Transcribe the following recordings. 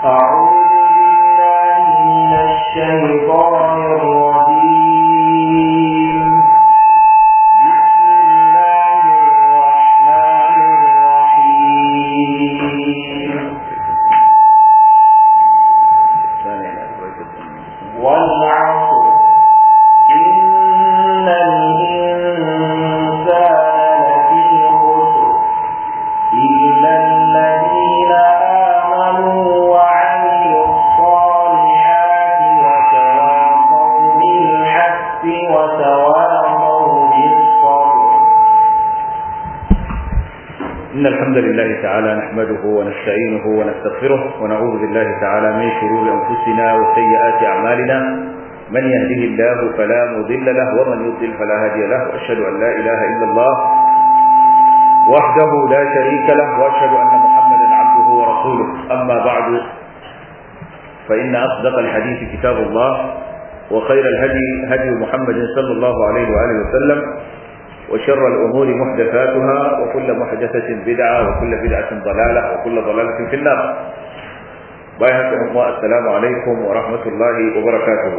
إن الحمد لله تعالى نحمده ونستعينه ونستغفره ونعوذ بالله تعالى من شرور أنفسنا وسيئات أعمالنا من يهده الله فلا مضل له ومن يضلل فلا هادي له وأشهد أن لا إله إلا الله وحده لا شريك له وأشهد أن محمدا عبده ورسوله أما بعد فإن أصدق الحديث كتاب الله وخير الهدي هدي محمد صلى الله عليه وآله وسلم وشر الأمور محدثاتها وكل محدثة بدعة وكل بدعة ضلالة وكل ضلالة في النار بايهة أخوة السلام عليكم ورحمة الله وبركاته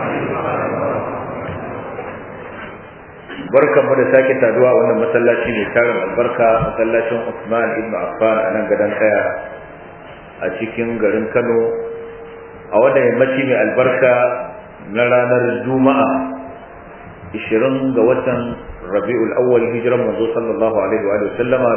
barkan mu da sake saduwa wannan masallaci mai tarin albarka masallacin Usman ibn Affan a nan gadon kaya a cikin garin Kano a wannan yammaci mai albarka na ranar Juma'a 20 ga watan rabi'ul awwal hijiran manzo sallallahu alaihi wa sallama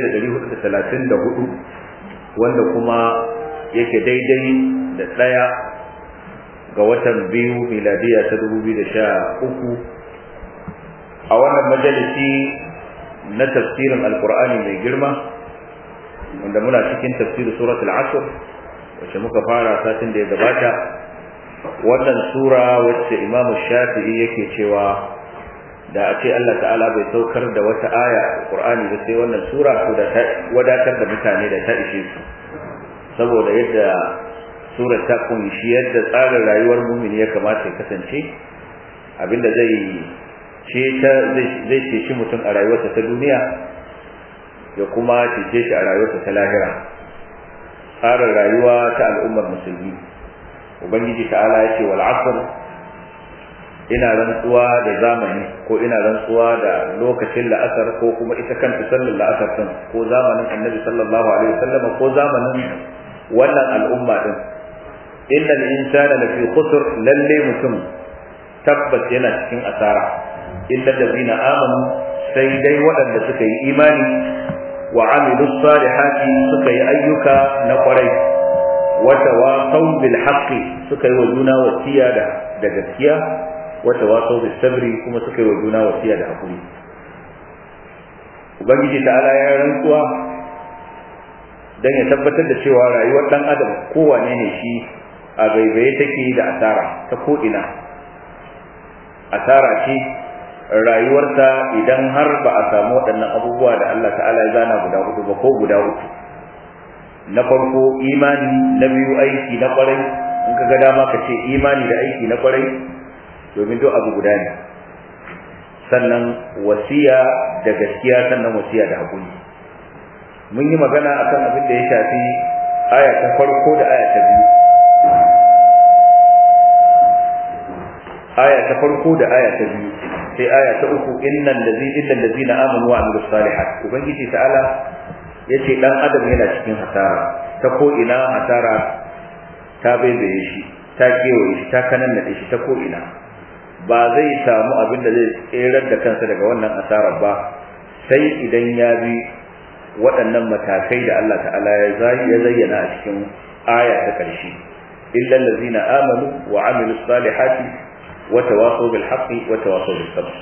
1434 wanda kuma yake daidai da daya ga watan biyu miladiya ta 2013 a wannan majalisi na tafsirin alqur'ani mai girma wanda muna cikin tafsirin suratul asr wacce muka fara satin da ya gabata wannan sura wacce imamu shafi'i yake cewa da a ce Allah ta'ala bai saukar da wata aya a Qur'ani ba sai wannan sura ko da ta wadatar da mutane da ta ishe su saboda yadda sura ta kunshi yadda tsarin rayuwar mumini ya kamata ya kasance abinda zai ce ta zai ceci mutum a rayuwarsa ta duniya ya kuma cece shi a rayuwarsa ta lahira tsarin rayuwa ta al'ummar musulmi ubangiji ta'ala ya ce wal asr ina rantsuwa da zamani ko ina rantsuwa da lokacin la'asar ko kuma ita kanta sallar la'asar din ko zamanin annabi sallallahu alaihi wasallam ko zamanin wannan al'umma din innal insana lafi khusr lalle mutum tabbas yana cikin asara illa allazina amanu sai dai waɗanda suka yi imani wa amilu salihati suka yi ayyuka na kwarai wa tawasaw bil haqqi suka yi wa juna wasiya da da gaskiya wata waso da sabri kuma suka yi wa juna wasiya da hakuri ubangiji ta'ala ya rantsuwa dan ya tabbatar da cewa rayuwar dan adam kowane ne shi a baibaye take da asara ta ko ina asara ce rayuwarsa idan har ba a samu waɗannan abubuwa da Allah ta'ala ya zana guda hudu ba ko guda uku na farko imani na biyu aiki na kwarai in ka ga dama ka ce imani da aiki na kwarai domin duk abu guda ne sannan wasiya da gaskiya sannan wasiya da hakuri mun yi magana akan abin da ya shafi aya ta farko da aya ta biyu aya ta farko da aya ta biyu sai aya ta uku innal ladzi illal ladzina amanu wa amilus salihat ubangiji ta'ala yace dan adam yana cikin hasara ta ko ina hasara ta baibaye shi ta kewaye shi ta kananade shi ta ko ina ba zai samu abin da zai tserar da kansa daga wannan asarar ba sai idan ya bi waɗannan matakai da Allah ta'ala ya zayyana a cikin aya ta ƙarshe illa allazina amanu wa amilu salihati wa tawasaw bil haqqi wa tawasaw bis sabr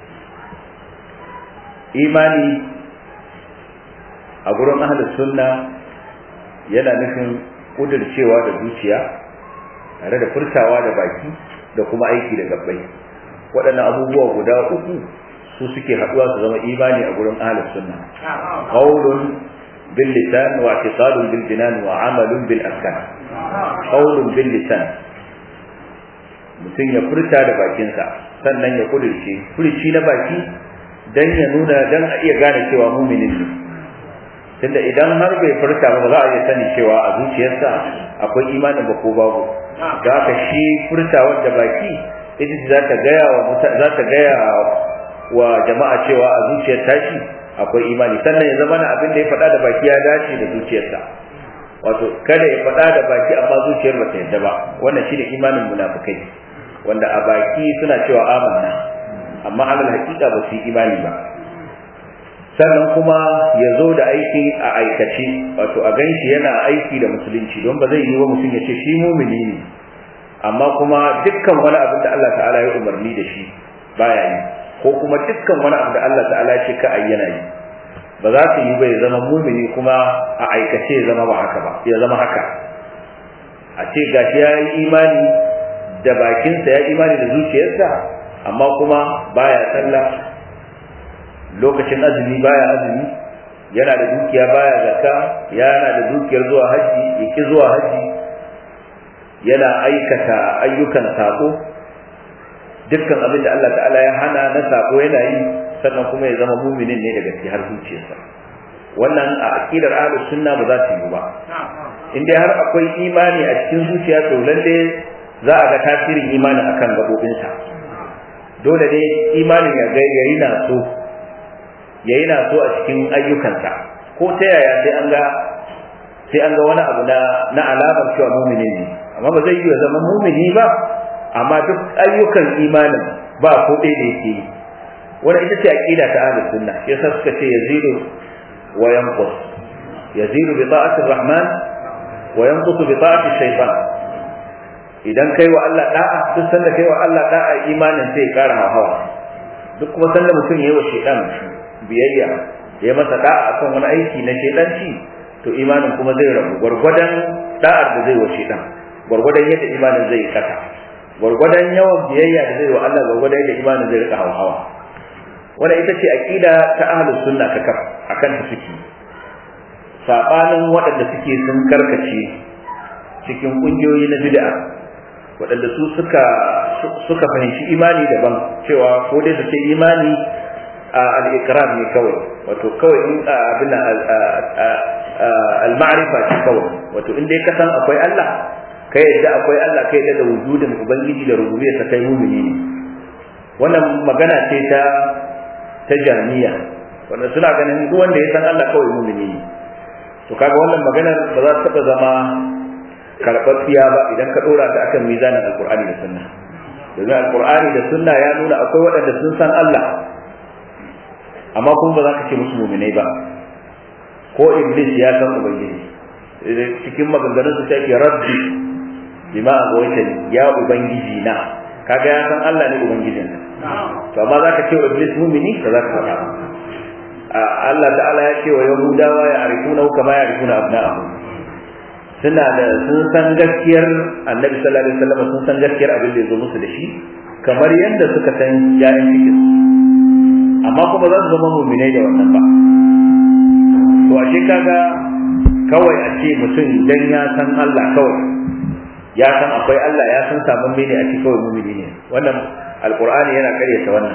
imani a gurin ahlus sunna yana nufin kudircewa da zuciya tare da furtawa da baki da kuma aiki da gabbai waɗannan abubuwa guda uku su suke haɗuwa su zama imani a gurin ahlus sunna qawlun bil lisan wa i'tiqadun bil jinan wa amalun bil arkan qawlun bil lisan mutum ya furta da bakinsa sannan ya kudirce furci na baki dan ya nuna dan a iya gane cewa muminin ne tunda idan har bai furta ba za a iya sani cewa a zuciyarsa akwai imanin ba ko babu da haka shi furtawar da baki ita za ta gaya wa za ta gaya wa jama'a cewa a zuciyar tashi akwai imani sannan ya zama na abin da ya faɗa da baki ya dace da zuciyarsa wato kada ya faɗa da baki amma zuciyar ba ta yadda ba wannan shine imanin munafikai wanda a baki suna cewa amanna amma alal haƙiƙa ba su yi imani ba sannan kuma ya zo da aiki a aikace wato a ganshi yana aiki da musulunci don ba zai yi wa mutum ya ce shi mumini ne amma kuma dukkan wani abin da Allah ta'ala ya umarni da shi baya yi ko kuma dukkan wani abu da Allah ta'ala ya ce ka ayyana yi ba za su yi ba ya zama mumini kuma a aikace ya zama ba haka ba ya zama haka a ce gashi ya yi imani da bakinsa ya imani da zuciyarsa amma kuma baya sallah lokacin azumi baya azumi yana da dukiya baya zakka yana da dukiyar zuwa haji yake zuwa haji yana aikata ayyukan sako dukkan abin da Allah ta'ala ya hana na sako yana yi sannan kuma ya zama muminin ne daga har zuciyarsa wannan a aqidar ahlus sunna ba za ta yi ba in dai har akwai imani a cikin zuciya to lalle za a ga tasirin imanin akan gabobinsa dole ne imanin ya ga yayi na so yayi na so a cikin ayyukansa ko ta yaya sai an ga sai an ga wani abu na na alamar cewa mumini ne amma ba zai yi zama mumini ba amma duk ayyukan imanin ba ko ɗaya da yake yi wannan ita ce aqida ta ahlus sunna shi yasa suka ce yazidu wa yanqus yazidu bi ta'ati rahman wa yanqus bi ta'ati shaytan idan kai wa Allah da'a duk sanda kai wa Allah da'a imanin sai ya kara hawa duk kuma sanda mutum yayi wa shaytan biyayya ya masa da'a akan wani aiki na shaytanci to imanin kuma zai rabu gwargwadon da'ar da zai wa shaytan gwargwadon yadda imanin zai kasa gwargwadon yawan biyayya da zai wa Allah gwargwadon yadda imanin zai rika hawa wanda ita ce aqida ta ahlus sunna ta kaf akan ta suke sabanin waɗanda suke sun karkace cikin kungiyoyi na bid'a waɗanda su suka suka fahimci imani daban cewa ko dai su ce imani al-iqrar ne kawai wato kawai in abin al-ma'rifa ce kawai wato in dai ka san akwai Allah kai yadda akwai Allah kai yadda da wujudin ubangiji da rububiyarsa kai mumini ne wannan magana ce ta ta jami'a wanda suna ganin duk wanda ya san Allah kawai mumini ne to kaga wannan maganar ba za ta taba zama karɓaɓɓiya ba idan ka ɗora ta akan mizanin alkur'ani da sunna domin alkur'ani da sunna ya nuna akwai waɗanda sun san Allah amma kuma ba za ka ce musu muminai ba ko iblis ya san ubangiji cikin maganganun su take rabbi bima agwaitani ya ubangiji na kaga ya san Allah ne ubangijin to amma za ka ce wa iblis mumini ba za ka faɗa Allah ta'ala ya ce wa yahudawa ya arifuna kama ya arifuna abna'ahum suna da sun san gaskiyar annabi sallallahu alaihi wasallam sun san gaskiyar abin da ya zo musu da shi kamar yadda suka san yayin cikin amma kuma za su zama muminai da wannan ba to ashe kaga kawai a ce mutum dan ya san Allah kawai ya san akwai Allah ya san sabon mene a ce kawai mumini ne wannan alqur'ani yana karyata wannan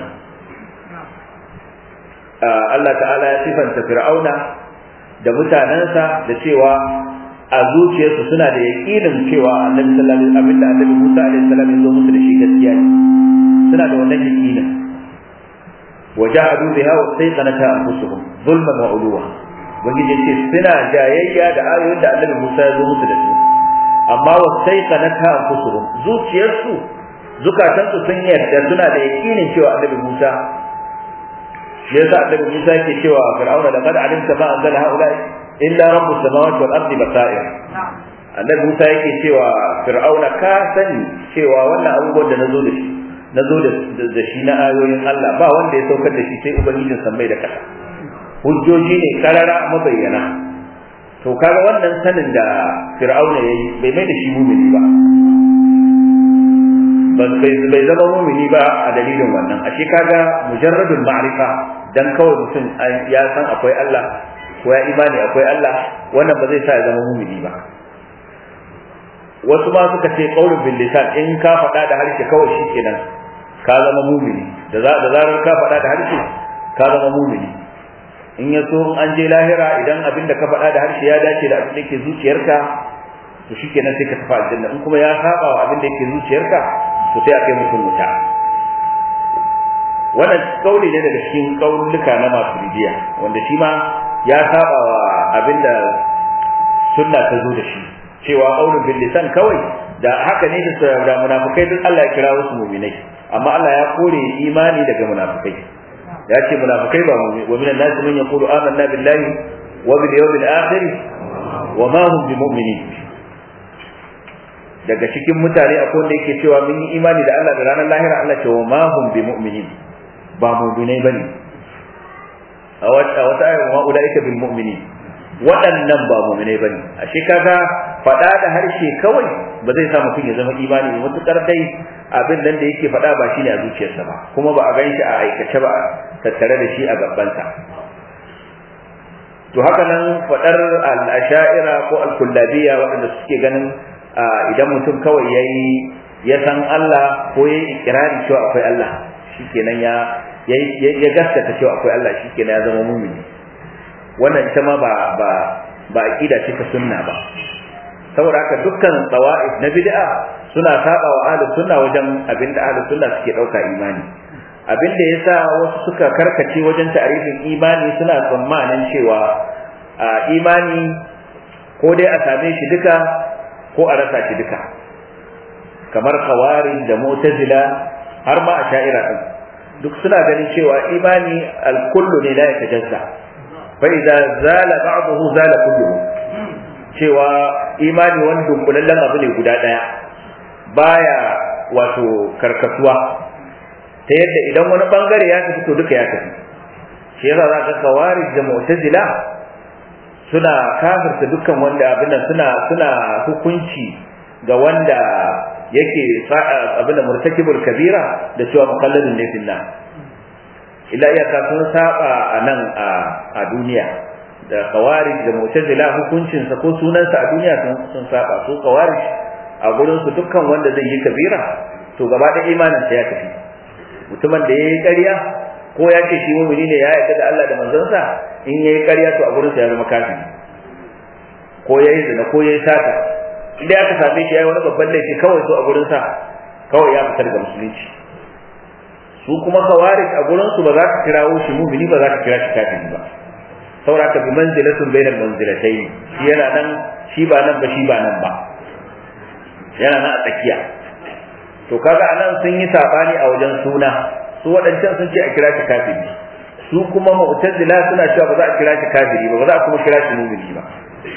Allah ta'ala ya sifanta fir'auna da mutanensa da cewa a zuciyarsu suna da yaƙinin cewa annabi sallallahu alaihi wasallam da annabi Musa alaihi salam ya zo musu da shi gaskiya ne suna da wannan yaƙinin wajahadu biha wa sayqanata anfusuhum zulman wa uluwa ubangiji yace suna jayayya da ayoyin da annabi Musa ya zo musu da su amma wa sayqanata anfusuhum zuciyarsu zukatansu sun yarda suna da yaƙinin cewa annabi Musa shi yasa annabi Musa yake cewa fir'auna laqad alimta ma anzala haula'i illa rabbus samawati wal ardi basair annabi Musa yake cewa fir'auna ka sani cewa wannan abubuwan da nazo da shi nazo da shi na ayoyin Allah ba wanda ya saukar da shi sai ubangijin sammai da kasa hujjoji ne karara mabayyana to kaga wannan sanin da fir'auna yayi bai mai da shi mumini ba bai zama mumini ba a dalilin wannan ashe kaga mujarradul ma'rifa dan kawai mutum ya san akwai Allah ko ya imani akwai Allah wannan ba zai sa ya zama mumini ba wasu ma suka ce qaulun bil lisan in ka faɗa da harshe kawai shikenan ka zama mumini da da zarar ka faɗa da harshe ka zama mumini in ya so an je lahira idan abin da ka faɗa da harshe ya dace da abin da ke zuciyarka to shikenan sai ka tafi aljanna in kuma ya saba wa abin da yake zuciyarka to sai a kai mutum wuta wannan kauli ne daga cikin kaululuka na masu rijiya wanda shi ma ya saba wa abin da sunna ta zo da shi cewa qaulun bil lisan kawai da haka ne da munafikai duk Allah ya kira wasu mu'minai amma Allah ya kore imani daga munafikai ya ce munafikai ba wa minan nasi man yaqulu amanna billahi wa bil yawmil akhir wa ma hum bimu'minin daga cikin mutane akwai wanda yake cewa mun yi imani da Allah da ranar lahira Allah ce wa ma hum bimu'minin ba mu'minai bane a wata wata ayar wa ulaika bil mu'minin waɗannan ba mu'minai bane ashe kaga faɗa da harshe kawai ba zai sa mutum ya zama imani ba mutukar dai abin nan da yake faɗa ba shine a zuciyarsa ba kuma ba a gan shi a aikace ba tattare da shi a gabansa to haka nan faɗar al-asha'ira ko al-kullabiyya waɗanda suke ganin idan mutum kawai yayi ya san Allah ko yayi ikirari cewa akwai Allah shikenan ya ya gaskata cewa akwai Allah shikenan ya zama mumini wannan ita ma ba ba ba aqida ce ta sunna ba saboda haka dukkan tsawa'if na bid'a suna saba wa ahlus sunna wajen abinda ahlus sunna suke dauka imani abinda yasa wasu suka karkace wajen ta'arifin imani suna tsammanin cewa a imani ko dai a same shi duka ko a rasa shi duka kamar khawarij da mu'tazila har ma a sha'ira din duk suna ganin cewa imani al-kullu ne la yatajazza fa idza zala ba'dahu zala kulluhu cewa imani wani dunkulallen abu ne guda ɗaya baya wato karkasuwa ta yadda idan wani bangare ya tafi to duka ya tafi shi yasa za ka kawarij da mu'tazila suna kafirta dukkan wanda abin nan suna suna hukunci ga wanda yake abin da murtakibul kabira da cewa mukalladun ne finna illa iyaka sun saba a nan a duniya da khawarij da mu'tazila hukuncin sa ko sunan sa a duniya sun sun saba su khawarij a gurin su dukkan wanda zai yi kabira to gaba da imanin sa ya tafi mutumin da yayi ƙarya ko ya ce shi mu'mini ne ya yarda da Allah da manzon sa in yayi ƙarya to a gurin sa ya zama kafiri ko yayi zina ko yayi sata idan aka same shi yayi wani babban laifi kawai to a gurin sa kawai ya fitar da musulunci su kuma khawarij a gurin su ba za ka kirawo shi mu'mini ba za ka kira shi kafiri ba saboda ka bi manzilatun bainal manzilatayn shi yana nan shi ba nan ba shi ba nan ba yana nan a tsakiya to kaga anan sun yi sabani a wajen suna su waɗancan sun ce a kira shi kafiri su kuma mu'tazila suna cewa ba za a kira shi kafiri ba ba za a kuma kira shi mu'mini ba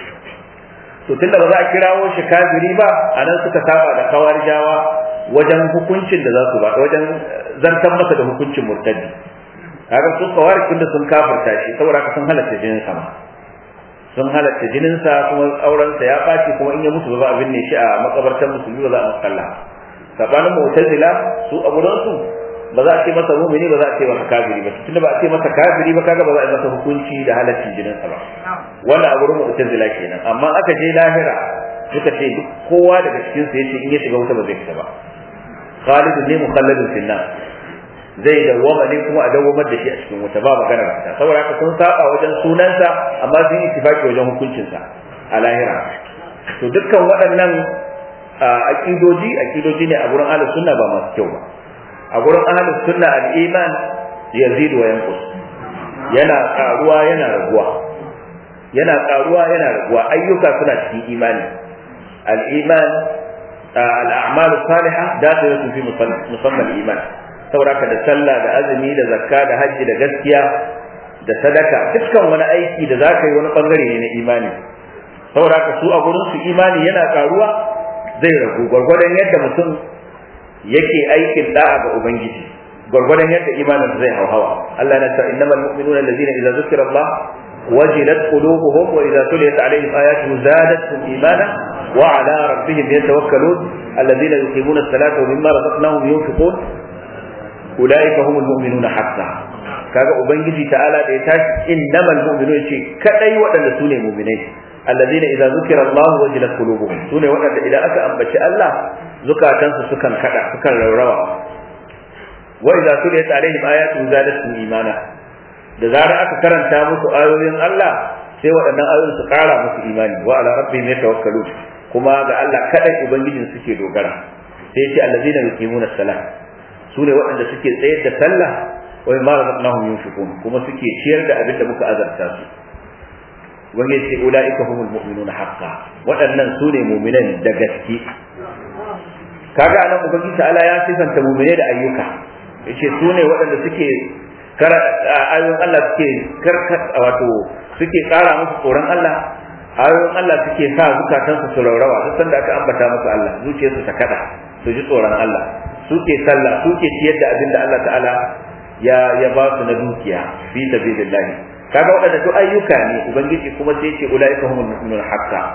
to tunda ba za a kirawo shi kafiri ba anan suka saba da kawarijawa wajen hukuncin da za su ba wajen zartan masa da hukuncin murtaddi kaga su kawari tunda sun kafirta shi saboda haka sun halatta jinin sa sun halatta jinin sa kuma auren sa ya baci kuma in ya mutu ba za a binne shi a makabartar musulmi ba za a musalla sabanin mu'tazila su a gurin su ba za a ce masa mu'mini ba za a ce masa kafiri ba tunda ba a ce masa kafiri ba kaga ba za a yi masa hukunci da halaccin jinin sa ba wannan a gurin mu'tazila kenan amma aka je lahira suka ce duk kowa daga cikin su yace in ya shiga wuta ba zai fita ba khalidun ne mukhalladun fil nar zai dawwama ne kuma a dawwamar da shi a cikin wuta ba magana fita saboda haka sun saba wajen sunansa amma sun yi tifaki wajen hukuncinsa a lahira to dukkan waɗannan aqidoji aqidoji ne a gurin ahlus sunna ba masu kyau ba a gurin ahlus sunna al-iman yazid wa yanqus yana karuwa yana raguwa yana karuwa yana raguwa ayyuka suna cikin imani al-iman al-a'mal as-salihah dakhilatun fi musamma al-iman sauraka da sallah da azumi da zakka da hajji da gaskiya da sadaka dukkan wani aiki da za ka yi wani bangare ne na imani sauraka su a gurin su imani yana karuwa zai ragu gwargwadon yadda mutum yake aikin da'a ga ubangiji gwargwadon yadda imanin zai hauhawa Allah na ta innamal mu'minuna allazina idza zukira Allah wajilat qulubuhum wa idza tuliyat alaihim ayatuhu zadatuhum imana wa ala rabbihim yatawakkalun allazina yuqimuna as-salata wa mimma razaqnahum yunfiqun ulaika humul mu'minuna haqqan kaga ubangiji ta'ala da ya tashi innamal mu'minuna yace kadai waɗanda su ne mu'minai alladhina idza zukira Allah wajilat qulubuhum su ne waɗanda idan aka ambaci Allah zukatansu sukan kada sukan raurawa wa idza tuliyat alaihim ayatu zadatuhum imana da zarar aka karanta musu ayoyin Allah sai waɗannan ayoyin su ƙara musu imani wa ala rabbihim yatawakkalun kuma ga Allah kadai ubangijin suke dogara sai ya ce allazina yuqimuna salat su ne waɗanda suke tsayar da sallah wa mimma razaqnahum yunfiqun kuma suke ciyar da abin da muka azarta su wani ya ce ulaika humul mu'minuna haqqan waɗannan su ne mu'minan da gaske kaga anan ubangiji ta'ala ya sifanta mu'mine da ayyuka yace su ne waɗanda suke kara ayoyin Allah suke karka wato suke kara musu tsoron Allah ayoyin Allah suke sa zukatansu su raurawa duk sanda aka ambata musu Allah zuciyarsu ta kada su ji tsoron Allah suke sallah suke ciyar da abin da Allah ta'ala ya ya ba su na dukiya fi sabilillah kaga waɗanda duk ayyuka ne ubangiji kuma sai ce ulaika humul mu'minun haqqan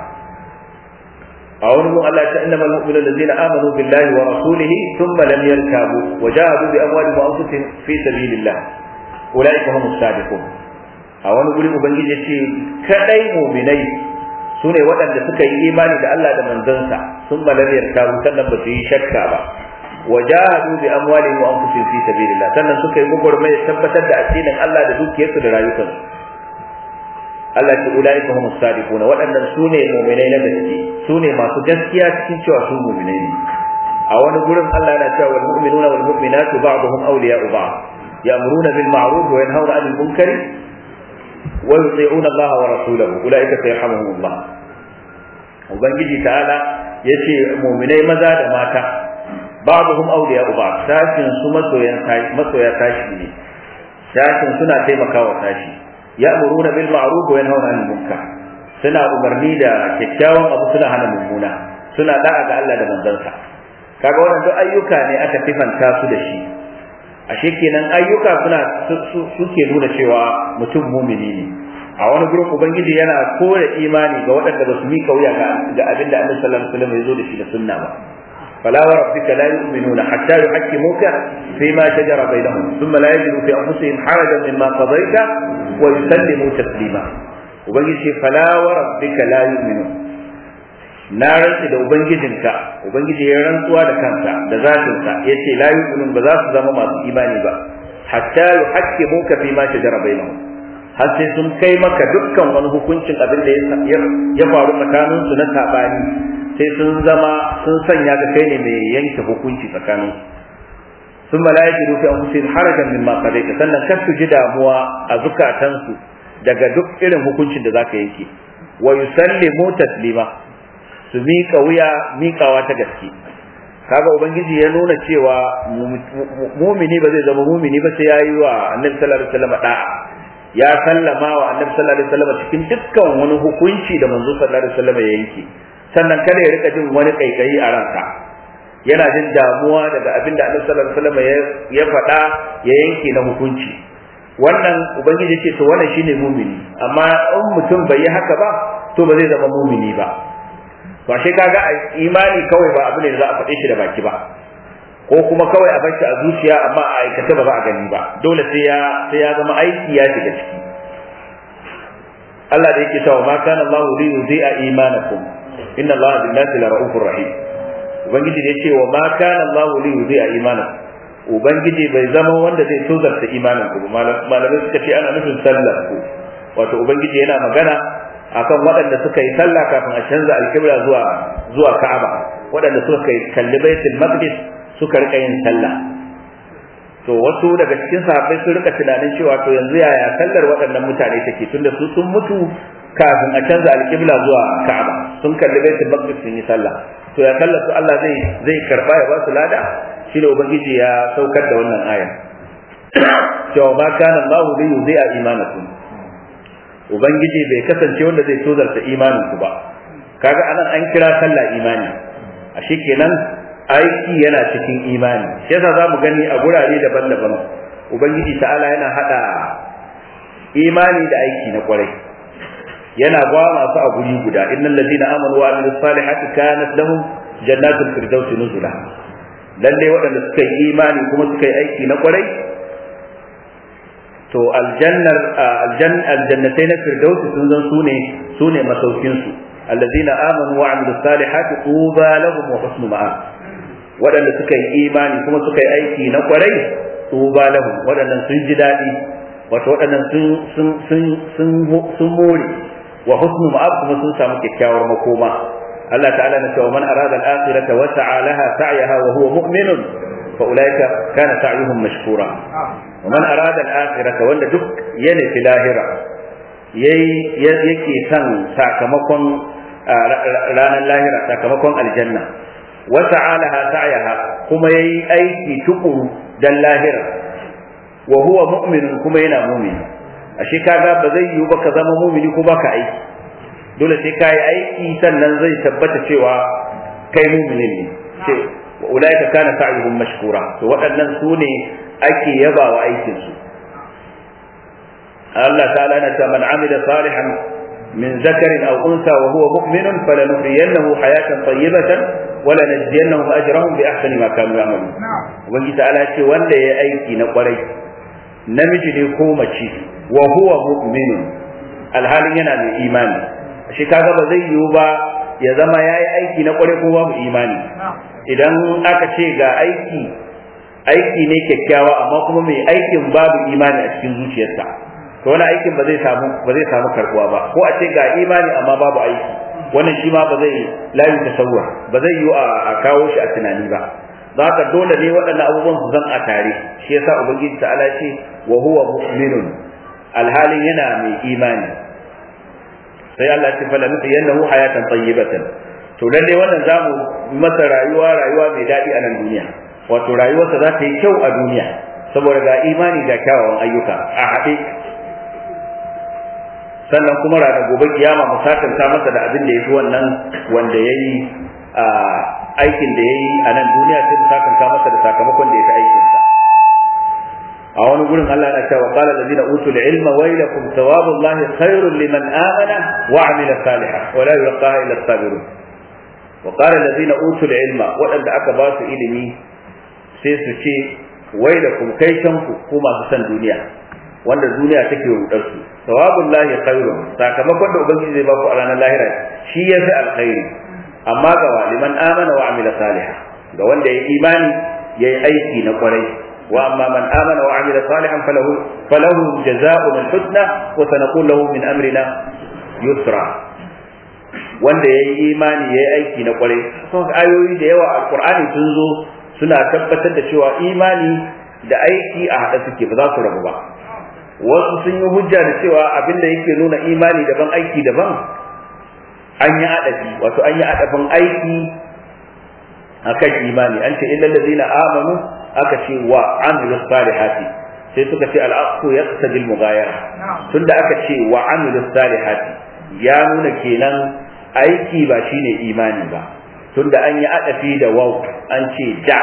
a wani mun Allah ta innama al-mu'minu allazina amanu billahi wa rasulihi thumma lam yarkabu wa jahadu bi amwalihim wa anfusihim fi sabilillah ulaika humus sadiqun a wani guri ubangiji ya ce kadai mu'minai sune waɗanda suka yi imani da Allah da manzansa sun lam yarkabu sannan ba su yi shakka ba wa jahadu bi amwalihim wa anfusihim fi sabilillah sannan suka yi gugurmai tabbatar da addinin Allah da dukiyarsu da rayukansu Allah ce ulaika humus sadiquna waɗannan sune mu'minai na gaske sune masu gaskiya cikin cewa su mu'minai ne a wani gurin Allah yana cewa wal mu'minuna wal mu'minatu ba'dhum awliya'u ba'd ya'muruna bil ma'ruf wa yanhauna 'anil munkari wa yuti'una Allah wa rasulahu ulaika sayarhamuhumullah ubangiji ta'ala yace mu'minai maza da mata ba'dhum awliya'u ba'd sashin su masoyan masoya tashi ne sashin suna taimakawa tashi ya'muruna bil ma'ruf wa yanhauna 'anil munkar suna umarni da kyakkyawan abu suna hana mummuna suna da'a ga Allah da manzansa kaga wannan duk ayyuka ne aka tifanta su da shi ashe kenan ayyuka suna suke nuna cewa mutum mumini ne a wani gurin ubangiji yana kore imani ga waɗanda ba su mika wuya ga abin da annabi sallallahu alaihi wasallam ya zo da shi da sunna ba فلا وربك لا يؤمنون حتى يحكموك فيما شجر بينهم ثم لا يجدوا في انفسهم حرجا مما قضيت ويسلموا تسليما ubangiji fala wa rabbika la yu'minu na rantsi da ubangijinka ubangiji ya rantsuwa da kansa da zatinsa yace la yu'minun ba za su zama masu imani ba hatta yuhaqqimuka fi ma shajara bainahum har sai sun kai maka dukkan wani hukuncin abin da ya faru tsakanin su na sabani sai sun zama sun sanya ka kai ne mai yanke hukunci tsakanin sun malaiki rufi an husin harajan min ma qadaita sannan kar su ji damuwa a zukatansu daga duk irin hukuncin da zaka yanke wa yusallimu taslima su miƙa wuya miƙawa ta gaske kaga ubangiji ya nuna cewa mumini ba zai zama mumini ba sai yayi wa annabi sallallahu alaihi wasallam da'a ya sallama wa annabi sallallahu alaihi wasallam cikin dukkan wani hukunci da manzo sallallahu alaihi wasallam ya yanke sannan kada ya rika jin wani kaikayi a ranka yana jin damuwa daga abin da annabi sallallahu alaihi wasallam ya faɗa ya yanke na hukunci wannan ubangiji ce to wannan shine mumini amma in mutum bai yi haka ba to ba zai zama mumini ba ba shi kaga imani kawai ba abu ne da za a faɗe shi da baki ba ko kuma kawai a bar shi a zuciya amma a aikata ba za a gani ba dole sai ya sai ya zama aiki ya shiga ciki Allah da yake cewa ma kana Allah li yudhi'a imanakum inna Allah bin nasi la ra'ufur rahim ubangiji da yake wa ma kana Allah li yudhi'a imanakum ubangiji bai zama wanda zai tozarta imanin ku malamai suka ce ana nufin sallar ku wato ubangiji yana magana akan waɗanda suka yi sallah kafin a canza alkibla zuwa zuwa Ka'aba waɗanda suka kai kalli Baitul Maqdis suka rika yin sallah to wasu daga cikin sahabbai sun rika tunanin cewa to yanzu yaya sallar waɗannan mutane take tunda su sun mutu kafin a canza alkibla zuwa Ka'aba sun kalli Baitul Maqdis sun yi sallah to ya sallar su Allah zai zai karba ya ba su lada shine ubangiji ya saukar da wannan aya cewa ma kana Allahu bi yudhi'a imanakum ubangiji bai kasance wanda zai tozarta imanin ku ba kaga anan an kira sallah imani ashe kenan aiki yana cikin imani shi yasa zamu gani a gurare daban-daban ubangiji ta'ala yana hada imani da aiki na kwarai yana ba masu a guri guda innal ladina amanu wa amilus salihati kanat lahum jannatul firdausi nuzula lalle waɗanda suka yi imani kuma suka yi aiki na kwarai to aljannar aljannatai na firdausi sun zan sune sune masaukin su allazina amanu wa amilus salihati tuba lahum wa husnu ma'ab waɗanda suka yi imani kuma suka yi aiki na kwarai tuba lahum waɗannan sun ji daɗi wato waɗannan sun sun sun sun sun more wa husnu ma'ab kuma sun samu kyakkyawar makoma Allah ta'ala na cewa man arada al-akhirata wa sa'a laha sa'yaha wa huwa mu'minun fa ulaika kana sa'yuhum mashkura wa man arada al-akhirata wanda duk yana fi lahira yayi yake son sakamakon ranar lahira sakamakon aljanna wa sa'a laha sa'yaha kuma yayi aiki tukuru dan lahira wa huwa mu'minun kuma yana mu'mini ashe kaga ba zai yiwu ba ka zama mu'mini ko baka aiki dole sai kai aiki sannan zai tabbata cewa kai mu'mini ne ce wa ulaika kana sa'yuhum mashkura to waɗannan su ne ake yabawa aikin su Allah ta'ala na ta man amila salihan min zakarin aw unsa wa huwa mu'minun falanuhyiyannahu hayatan tayyibatan wa lanajziyannahum ajrahum bi ahsani ma kanu ya'malun ubangiji ta'ala ce wanda ya aiki na kwarai namiji ne ko mace wa huwa mu'minun alhalin yana mai imani shi kaga ba zai yiwu ba ya zama yayi aiki na kware ko babu imani idan aka ce ga aiki aiki ne kyakkyawa amma kuma mai aikin babu imani a cikin zuciyarsa to wani aikin ba zai samu ba zai samu karbuwa ba ko a ce ga imani amma babu aiki wannan shi ma ba zai layu tasawwur ba zai yiwu a kawo shi a tunani ba za ka dole ne waɗannan abubuwan su zan a tare shi yasa ubangiji ta'ala ce wa huwa mu'minun alhalin yana mai imani sai Allah ya ce fala nufi yannahu hayatan tayyibatan to lalle wannan zamu masa rayuwa rayuwa mai daɗi a nan duniya wato rayuwarsa za ta yi kyau a duniya saboda ga imani ga kyawawan ayyuka a haɗe sannan kuma ranar gobe kiyama mu sakanta masa da abin da ya fi wannan wanda ya yi aikin da ya yi a nan duniya sai mu sakanta masa da sakamakon da ya fi aikinsa a wani gurin Allah na cewa qala allazina utul ilma waylakum thawabullahi khairun liman amana wa amila salihan wa la yulqaha illa as-sabirun wa qala allazina utul ilma wadanda aka ba su ilimi sai su ce waylakum kai kanku ku masu san duniya wanda duniya take rudar su thawabullahi khairun sakamakon da ubangiji zai ba ku a ranar lahira shi ya fi alkhairi amma ga liman amana wa amila salihan ga wanda ya imani yayi aiki na kwarai واما من امن وعمل صالحا فله فله جزاء الحسنى وسنقول له من امرنا يسرا wanda ya yi imani ya yi aiki na kwarai sun ayoyi da yawa alkur'ani sun zo suna tabbatar da cewa imani da aiki a haɗa suke ba za su rabu ba wasu sun yi hujja da cewa abin da yake nuna imani daban aiki daban an yi adafi wato an yi adafin aiki akan imani an ce illal ladina amanu aka ce wa amilu salihati sai suka ce al'aqu yaqtadi al-mughayara tunda aka ce wa amilu salihati ya nuna kenan aiki ba shine imani ba tunda an yi adafi da waw an ce da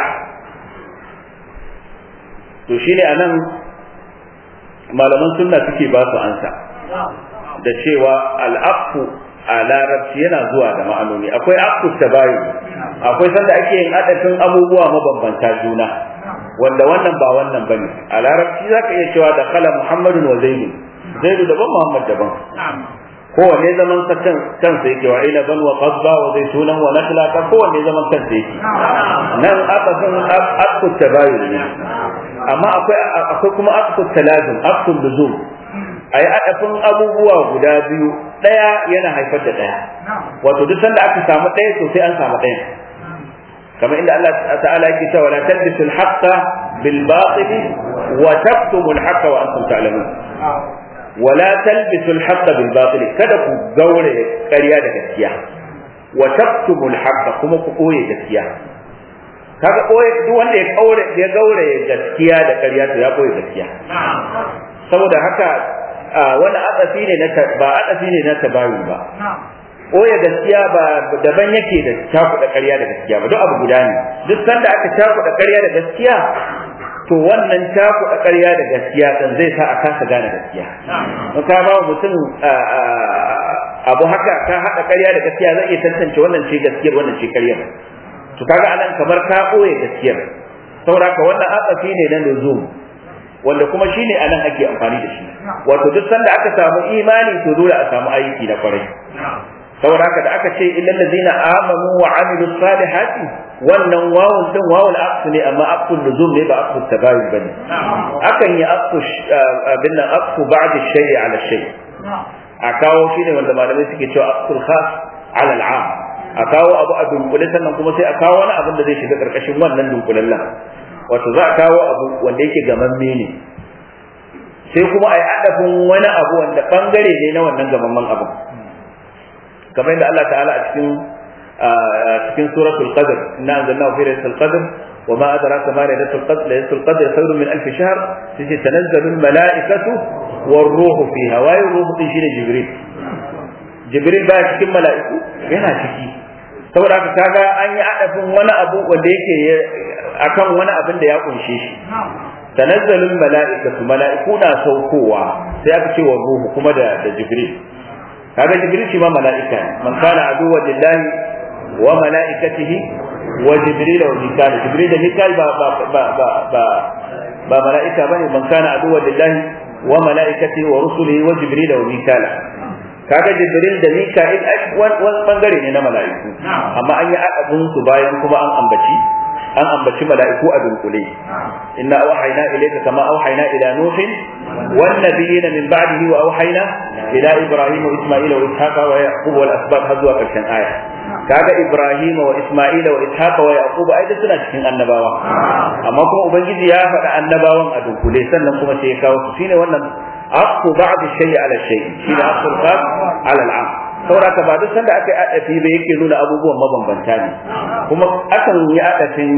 to shine anan malaman sunna suke ba su ansa da cewa al'aqu a larabci yana zuwa da ma'anoni akwai aqu tabayu akwai sanda ake yin adafin abubuwa mabambanta juna wanda wannan ba wannan bane a larabci zaka iya cewa da kala muhammadun wa zaidu zaidu daban muhammad daban kowanne zaman sa kan kansa yake wa ila ban wa qasba wa zaitunan wa nakla ka kowanne zaman kansa yake nan aka san akku tabayun ne amma akwai akwai kuma akku talazum akku luzum ayi adafin abubuwa guda biyu daya yana haifar da daya wato duk sanda aka samu daya to sai an samu daya كما إن الله تعالى يقول ولا تلبسوا الحق بالباطل وتكتموا الحق وأنتم تعلمون ولا تلبسوا الحق بالباطل كذا قولة قرية gaskiya وتكتموا الحق كما قوية gaskiya kaga koyi duk wanda ya kaure ya gaure gaskiya da ƙarya to ya koyi gaskiya saboda haka wani atsafi ne na ba atsafi ne na tabayu ba ɓoye gaskiya ba daban yake da cakuɗa ƙarya da gaskiya ba duk abu guda ne duk sanda aka cakuɗa ƙarya da gaskiya to wannan cakuɗa ƙarya da gaskiya kan zai sa a kasa gane gaskiya in ka ba mutum abu haka ka haɗa ƙarya da gaskiya zai iya tantance wannan ce gaskiyar wannan ce ƙaryar to kaga anan kamar ka ɓoye gaskiyar saboda ka wannan atsafi ne na nuzum wanda kuma shine anan ake amfani da shi wato duk sanda aka samu imani to dole a samu aiki na kwarai saboda haka da aka ce illal ladina amanu wa amilu salihati wannan wawun din wawul aqsu ne amma aqsu nuzul ne ba aqsu tabayun bane akan yi aqsu abin nan aqsu ba'd shay'i ala shay a kawo shi ne wanda malamai suke cewa aqsul khas ala al'am a kawo abu a dunkule sannan kuma sai a kawo wani abin da zai shiga karkashin wannan dunkulallen wato za a kawo abu wanda yake gamamme ne sai kuma a yi adafin wani abu wanda bangare ne na wannan gamamman abu kamar yadda Allah ta'ala a cikin cikin suratul qadr inna anzalnahu fi lailatul qadr wa ma adraka ma lailatul qadr lailatul qadr khairun min alf shahr sai tanazzalul malaikatu war ruhu fiha wa ruhu din shine jibril jibril ba cikin mala'iku yana ciki saboda haka kaga an yi adafin wani abu wanda yake akan wani abin da ya kunshe shi tanazzalul mala'ikatu mala'iku na saukowa sai aka ce wa ruhu kuma da da jibril kaga jibril shi ma mala'ika ne man kana aduwwan lillahi wa mala'ikatihi wa jibril wa mikal jibril da mikal ba ba ba ba ba ba mala'ika bane man kana aduwwan lillahi wa mala'ikatihi wa rusulihi wa jibril wa mikal kaga jibril da mika'il wani bangare ne na mala'iku amma an yi abun su bayan kuma an ambaci an ambaci mala'iku a dunkule inna auhayna ilayka kama auhayna ila nuhin wan nabiyina min ba'dihi wa auhayna ila ibrahim wa isma'ila wa ishaqa wa yaqub wal asbab har zuwa karshen aya kaga ibrahim wa isma'ila wa ishaqa wa yaqub ai suna cikin annabawa amma kuma ubangiji ya faɗa annabawan a dunkule sannan kuma sai ya kawo su shine wannan aqu ba'd shay'i ala shay'i shine aqul khas ala al'am sauraka ba duk sanda aka yi adafi ba yake nuna abubuwan mabambanta ne kuma akan yi adafin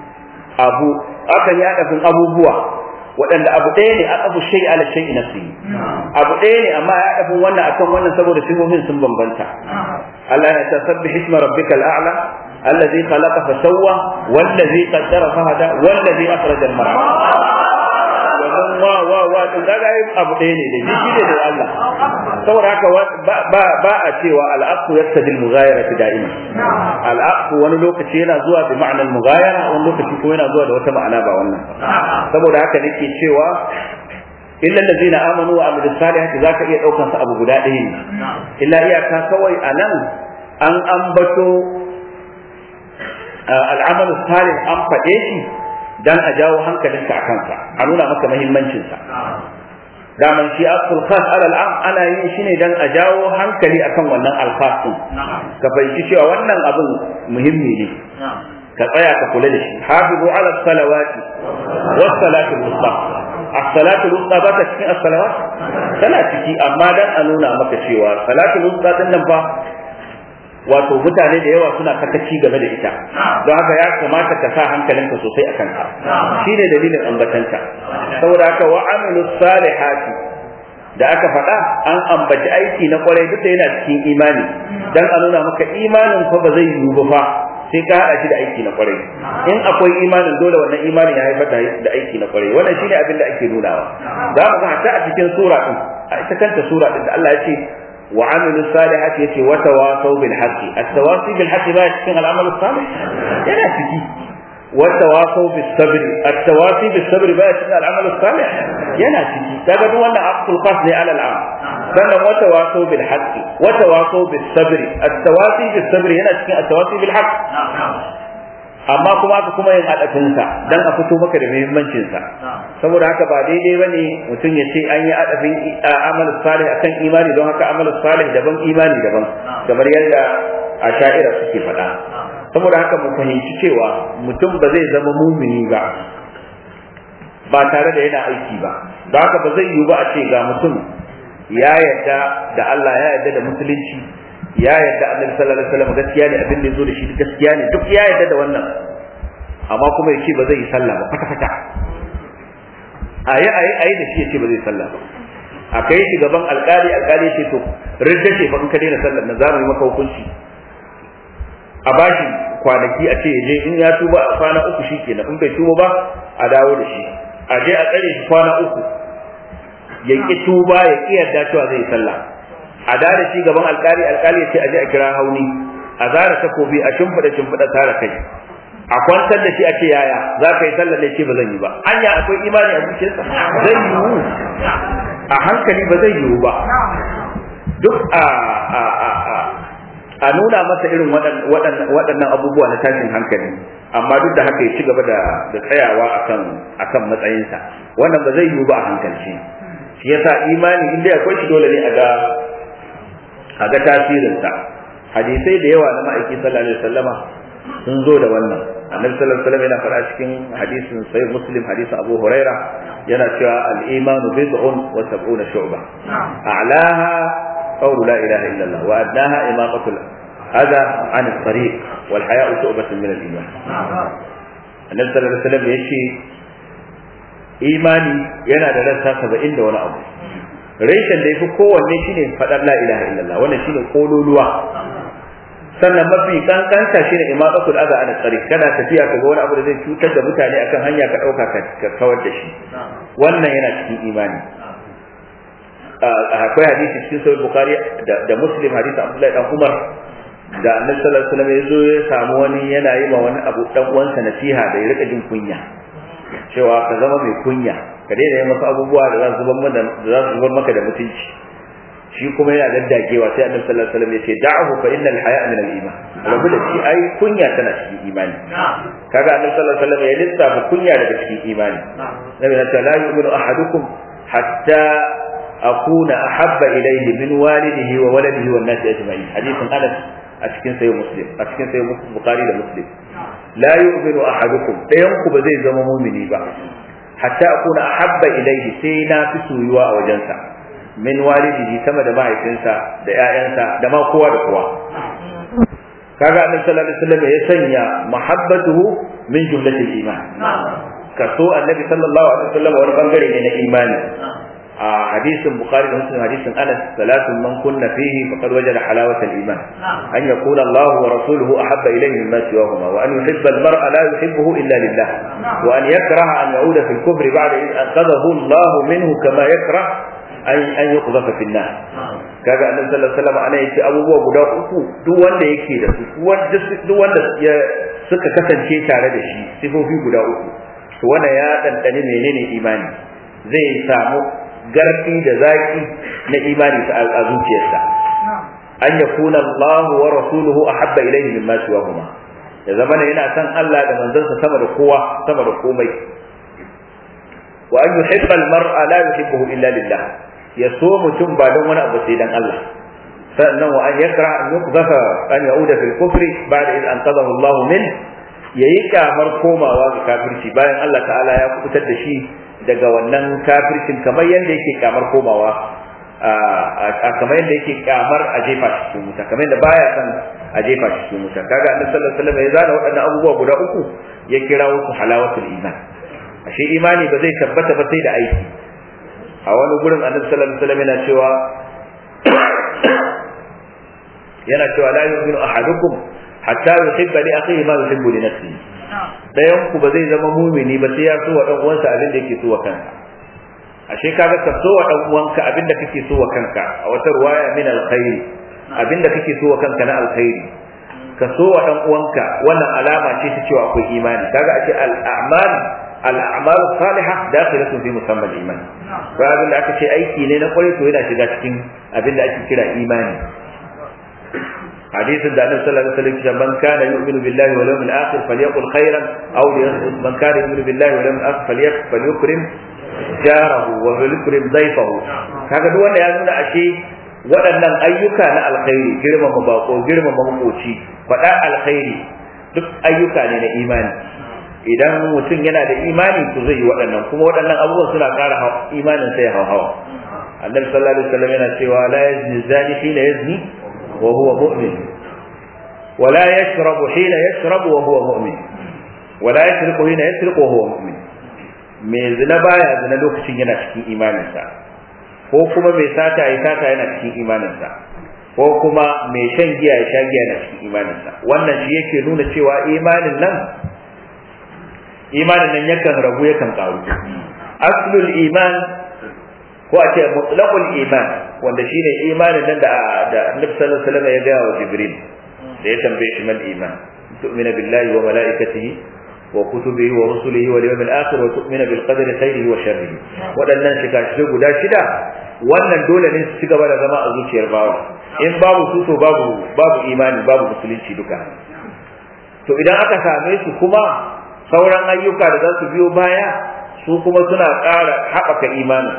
abu akan yi adafin abubuwa waɗanda abu ɗaya ne aka shay ala shay nafsi abu ɗaya ne amma ya adafin wannan akan wannan saboda sifofin sun bambanta Allah ya tasabbih isma rabbikal a'la الذي خلق فسوى والذي قدر فهدى والذي أخرج المرعى wannan wa wa wa din kaga ai abu ɗaya ne da shi ne da Allah saboda haka ba ba a cewa al-aqu yaktadi al-mughayara da'ima al-aqu wani lokaci yana zuwa bi ma'anar mughayara wani lokaci kuma yana zuwa da wata ma'ana ba wannan saboda haka nake cewa illa allazina amanu wa amilus salihati zaka iya daukan su abu guda ɗaya ne illa iyaka kawai anan an ambato al'amalu salih an faɗe shi dan a jawo hankalinka a kansa a nuna maka muhimmancinsa daman shi asul khas ala al'am ana yin shi ne dan a jawo hankali akan wannan alkhas din ka fahimci cewa wannan abin muhimmi ne ka tsaya ka kula da shi hafizu ala salawati was salatu wusta as-salatu wusta ba ta cikin as-salawat tana ciki amma dan a nuna maka cewa salatu wusta din nan fa wato mutane da yawa suna kakaci game da ita don haka ya kamata ka sa hankalinka sosai a kanka shine dalilin ambatanta saboda haka wa amilu salihati da aka faɗa an ambaci aiki na kwarai duk da yana cikin imani dan a nuna maka imanin fa ba zai yiwu ba fa sai ka haɗa shi da aiki na kwarai in akwai imanin dole wannan imanin ya haifar da aiki na kwarai wannan shine abin da ake nunawa za mu ga hatta a cikin sura din a ita kanta sura din da Allah ya ce وعملوا الصالحات يتي وتواصوا بالحق التواصي بالحق بقى يتكين العمل الصالح يلا تجي وتواصوا بالصبر التواصي بالصبر بقى يتكين العمل الصالح يلا تجي تجد وانا عقد القصد على العمل sannan wata waso bil haqqi wata waso bis sabri at-tawasi bis sabri yana cikin at-tawasi bil haqq amma kuma aka kuma yin adafin sa dan a fito maka da muhimmancin sa saboda haka ba daidai bane mutum ya ce an yi adafin amal salih akan imani don haka amal salih daban imani daban kamar yadda asha'ira suke faɗa saboda haka mu fahimci cewa mutum ba zai zama mumini ba ba tare da yana aiki ba da haka ba zai yiwu ba a ce ga mutum ya yarda da Allah ya yarda da musulunci ya yarda annabi sallallahu alaihi wasallam gaskiya ne abin da yazo da shi gaskiya ne duk ya yarda da wannan amma kuma ya ce ba zai yi sallah ba kwata kwata ayi ayi ayi da shi ya ce ba zai sallah ba a kai shi gaban alkali alkali ce to ridda ce fa in ka daina sallar na zamu yi maka hukunci a bashi kwanaki a ce ya je in ya tuba a kwana uku shikenan in bai tuba ba a dawo da shi a je a tsare shi kwana uku ya ki tuba ya ki yarda cewa zai yi sallah a dare shi gaban alkali alkali ya ce a je a kira hauni a zara takobi a shimfiɗa shimfiɗa tara kai a kwantar da shi a ce yaya za ka yi sallah ne ce ba zan yi ba anya akwai imani a zuciyarsa zai yiwu a hankali ba zai yiwu ba duk a a a a a nuna masa irin waɗannan abubuwa na tashin hankali amma duk da haka ya ci gaba da tsayawa akan akan matsayinsa wannan ba zai yiwu ba a hankalci shi yasa imani inda akwai shi dole ne a ga a ga tasirinsa hadisai da yawa na ma'aiki sallallahu alaihi wasallama sun zo da wannan annabi sallallahu alaihi wasallam yana faɗa cikin hadisin sahih muslim hadisin abu huraira yana cewa al-imanu bid'un wa sab'una shu'ba a'laha qawlu la ilaha illa allah wa adnaha imaqatu adha 'an at-tariq wal haya'u shu'batun min al-iman annabi sallallahu alaihi wasallam yace imani yana da rassa 70 da wani abu reshen da yafi kowanne shine faɗar la ilaha illallah wannan shine kololuwa sannan mafi kankanta shine imaqatul adha an tsari kana tafiya kaga wani abu da zai cutar da mutane akan hanya ka dauka ka kawar da shi wannan yana cikin imani akwai hadisi cikin sahih bukhari da muslim hadisi abdullahi dan umar da annabi sallallahu alaihi wasallam ya zo ya samu wani yana yi ma wani abu dan uwansa nasiha da ya rika jin kunya cewa ka zama mai kunya ka daina yin wasu abubuwa da za su zubar maka da mutunci shi kuma yana daddagewa sai annabi sallallahu alaihi wasallam yace da'ahu fa innal haya min al-iman rabu da shi ai kunya tana cikin imani kaga annabi sallallahu alaihi wasallam ya lissafa kunya daga cikin imani nabi na la yu'minu ahadukum hatta akuna ahabba ilayhi min walidihi wa waladihi wan nasi ajma'in hadithun anas a cikin sayyid muslim a cikin sayyid bukhari da muslim la yu'minu ahadukum dayan ku ba zai zama mumini ba hatta akuna ahabba ilayhi sai na fi soyuwa a wajensa min walidihi sama da mahaifinsa da ƴaƴansa da ma kowa da kowa kaga annabi sallallahu alaihi wasallam ya sanya mahabbatuhu min jumlatil iman kaso annabi sallallahu alaihi wasallam wani bangare ne na imani a hadisin bukhari da muslim hadisin anas salatun man kunna fihi faqad wajada halawata al-iman an yakuna Allah wa rasuluhu ahabba ilayhi mimma siwahuma wa an yuhibba al-mar'a la yuhibbuhu illa lillah wa an yakraha an ya'uda fi al-kufri ba'da id anqadhahu Allah minhu kama yakrah an an yuqdhafa fi an-nar kaga annabi sallallahu alaihi wasallam ana yace abubuwa guda uku duk wanda yake da su duk wanda ya suka kasance tare da shi sifofi guda uku to wanda ya dandane menene imani zai samu garfi da zaki na imani a zuciyarsa an yakuna Allah wa rasuluhu ahabba ilayhi mimma siwahuma ya zama yana san Allah da manzansa sama da kowa sama da komai wa an yuhibba al-mar'a la yuhibbuhu illa lillah ya so mutum ba don wani abu sai dan Allah sannan wa an yakra an yuqdafa an yauda fil kufri ba'da id anqadahu Allah min yayi kamar komawa ga kafirci bayan Allah ta'ala ya kubutar da shi daga wannan kafircin kamar yadda yake kamar komawa a kamar yadda yake kamar a jefa shi cikin wuta kamar yadda baya san a jefa shi cikin wuta kaga annabi sallallahu alaihi wasallam ya zana waɗannan abubuwa guda uku ya kira su halawatul iman ashe imani ba zai tabbata ba sai da aiki a wani gurin annabi sallallahu alaihi wasallam yana cewa yana cewa la yu'minu ahadukum hatta yuhibba li akhihi ma yuhibbu li nafsihi dayan ku ba zai zama mumini ba sai ya so wa dan uwansa abin da yake so wa kansa ashe kaga ka so wa dan uwanka abin da kake so wa kanka a wata ruwaya min alkhairi abin da kake so wa kanka na alkhairi ka so wa dan uwanka wannan alama ce ta cewa akwai imani kaga ashe al-a'mal al-a'mal salihah dakhilatun fi musamma al-iman ba abin da aka ce aiki ne na kwarai to yana shiga cikin abin da ake kira imani حديث النبي صلى الله عليه وسلم من كان يؤمن بالله واليوم الاخر فليقل خيرا او ليصمت من كان يؤمن بالله واليوم الاخر فليكرم جاره وليكرم ضيفه kaga duk wanda ya nuna ashe waɗannan ayyuka na alkhairi girmama bako girmama makoci faɗa alkhairi duk ayyuka ne na imani idan mutum yana da imani to zai yi waɗannan kuma waɗannan abubuwan suna ƙara imanin sai hawa annabi sallallahu alaihi wasallam yana cewa la yazni zani hina yazni وهو مؤمن ولا يشرب حين يشرب وهو مؤمن ولا يسرق حين يسرق وهو مؤمن mai zina baya zina lokacin yana cikin imaninsa ko kuma mai sata ya sata yana cikin imaninsa ko kuma mai shan giya ya sha giya yana cikin imaninsa wannan shi yake nuna cewa imanin nan imanin nan yakan ragu yakan karu aslul iman ko a ce mutlaqul iman wanda shine imanin nan da da Annabi sallallahu alaihi wasallam ya ga wa Jibril da ya tambaye shi mal iman tu'mina billahi wa malaikatihi wa kutubihi wa rusulihi wal yawmil akhir wa tu'mina bil qadri khairihi wa sharrihi wadannan shiga shi guda shida wannan dole ne su ci gaba da zama a zuciyar bawa in babu su to babu babu imani babu musulunci duka to idan aka same su kuma sauran ayyuka da za su biyo baya su kuma suna ƙara haɓaka imanin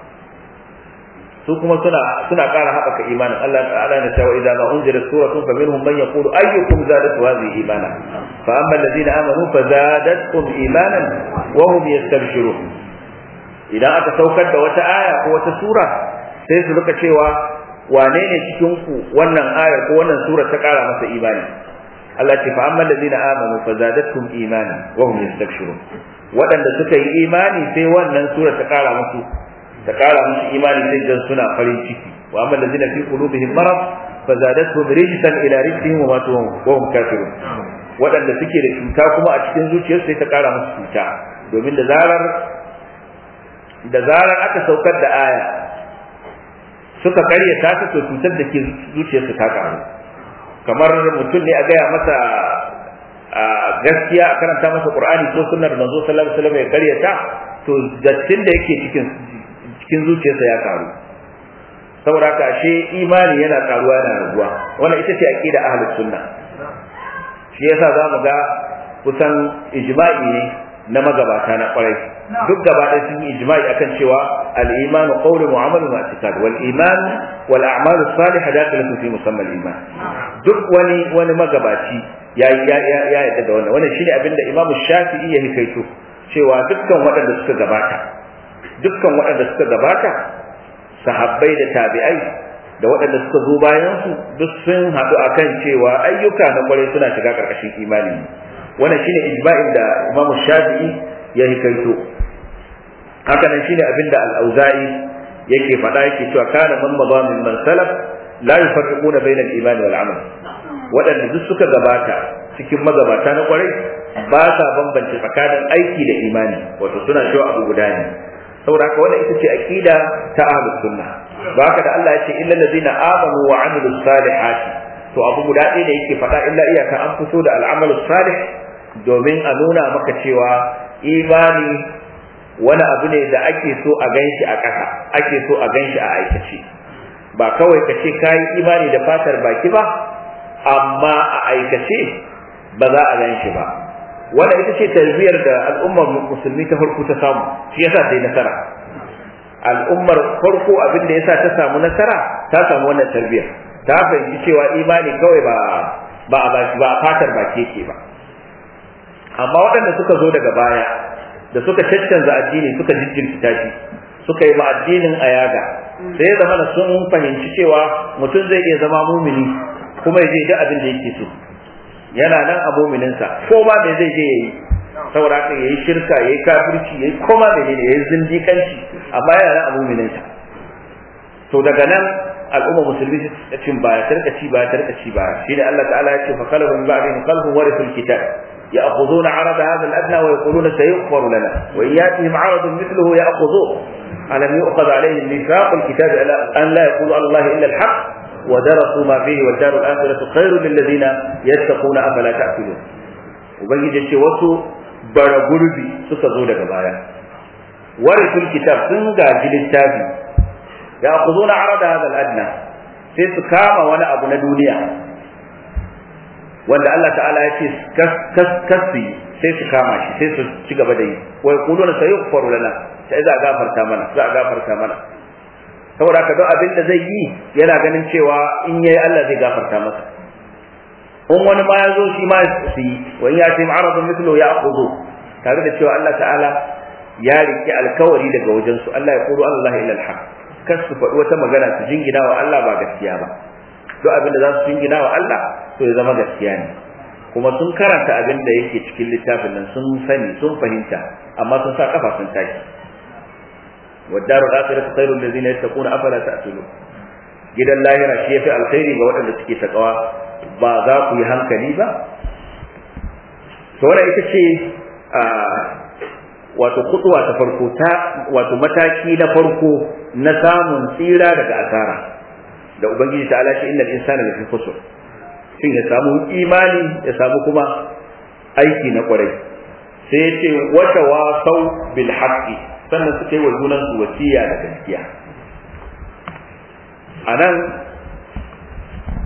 su kuma suna suna ƙara haɓaka imanin Allah ta'ala na cewa idan ma unzila suratun fa minhum man yaqulu ayyukum zadatu hadhihi imana fa amma alladhina amanu fa zadatkum imanan wa hum yastabshirun idan aka saukar da wata aya ko wata sura sai su rika cewa wane ne cikin ku wannan ayar ko wannan sura ta ƙara masa imani Allah ce fa amma alladhina amanu fa zadatkum imanan wa hum yastabshirun waɗanda suka yi imani sai wannan sura ta ƙara musu ta kara musu imani sai dan suna farin ciki wa amma allazina fi qulubihim marad fa zadatuhum rijsan ila rijsihim wa matu wa hum kafirun wadanda suke da cuta kuma a cikin zuciyarsu sai ta kara musu cuta domin da zarar da zarar aka saukar da aya suka karyata ta to cutar da ke zuciyarsu ta karu kamar mutum ne a gaya masa gaskiya a karanta masa qur'ani ko sunnar manzo sallallahu alaihi wasallam ya karyata to dattin da yake cikin cikin zuciyarsa ya karu saboda haka ashe imani yana karuwa yana raguwa wannan ita ce aqida ahlus sunna shi yasa zamu ga kusan ijma'i ne na magabata na kwarai duk gaba ɗaya sun yi ijma'i akan cewa al-iman qawlun wa amalun wa i'tiqad wal iman wal a'malu salihah dakhilatun fi musamma al-iman duk wani wani magabaci ya ya ya yadda da wannan wannan shine abinda imamu shafi'i ya hikaito cewa dukkan waɗanda suka gabata dukkan waɗanda suka gabata sahabbai da tabi'ai da waɗanda suka zo bayan su duk sun haɗu akan cewa ayyuka na kwarai suna shiga ƙarƙashin imani wannan shine ijma'in da Imam Shafi'i ya hikaito haka nan shine abin da Al-Auza'i yake faɗa yake cewa kana man madha min man salaf la yufarriquna bayna al-iman wal amal waɗanda duk suka gabata cikin magabata na kwarai ba sa bambance tsakanin aiki da imani wato suna cewa abu guda ne saboda haka wannan ita ce aqida ta ahlus sunna ba haka da Allah ya ce illal ladina amanu wa amilus salihati to abu guda ɗaya da yake faɗa illa iyaka an fito da al'amalus salih domin a nuna maka cewa imani wani abu ne da ake so a ganshi a ƙasa ake so a ganshi a aikace ba kawai ka ce kayi imani da fatar baki ba amma a aikace ba za a ganshi ba wanda ita ce tarbiyar da al'ummar musulmi ta farko ta samu shi yasa ta yi nasara al'ummar farko abin da yasa ta samu nasara ta samu wannan tarbiyar ta fahimci cewa imani kawai ba ba ba fatar baki yake ba amma waɗanda suka zo daga baya da suka caccanza addini suka jijjirkita shi suka yi ma addinin ayaga sai ya zama sun fahimci cewa mutum zai iya zama mumini kuma ya je duk abin da yake so yana nan a mumininsa ko ma me zai je yayi saboda haka yayi shirka yayi kafirci yayi koma menene yayi zindikanci amma yana nan a mumininsa to daga nan al'umma musulmi ta cin baya tarkaci baya tarkaci baya shine Allah ta'ala ya ce fa qalu min ba'dihim qalbun warithul kitab يأخذون عرض هذا الأدنى ويقولون سيغفر لنا وإن يأتهم عرض مثله يأخذوه ألم يؤخذ عليهم ميثاق الكتاب أن لا يقولوا على الله إلا الحق ودرسوا ما فيه والدار الآخرة خير للذين يتقون أفلا تأكلون وبنجي ce wasu bara gurbi suka zo daga baya warisul kitab sun gaji littafi ya khuzuna arada hadha al-adna sai su kama wani abu na duniya wanda Allah ta'ala ya ce kasfi sai su kama shi sai su ci gaba da yi wa yaquluna sayughfaru lana sai za a gafarta mana za a gafarta mana saboda haka duk abin da zai yi yana ganin cewa in yayi Allah zai gafarta masa in wani ma ya zo shi ma su yi wa in ya ce ma'aradun mithlu ya akhudhu tare da cewa Allah ta'ala ya riki alkawari daga wajen su Allah ya qulu Allah illa alhaq kas su faɗi wata magana su jingina wa Allah ba gaskiya ba duk abin da za su jingina wa Allah to ya zama gaskiya ne kuma sun karanta abin da yake cikin littafin nan sun sani sun fahimta amma sun sa kafa sun tashi والدار الآخرة خير الذين يتقون أفلا تأكلون gidan lahira shi yafi alkhairi ga waɗanda suke takawa ba za ku yi hankali ba to wannan ita ce wato kutuwa ta farko ta wato mataki na farko na samun tsira daga asara da ubangiji ta alashi innal insana lafi khusr shin ya samu imani ya samu kuma aiki na kwarai sai ya ce wata wasau bil haqqi sannan suka yi wa junan su wasiya da gaskiya a nan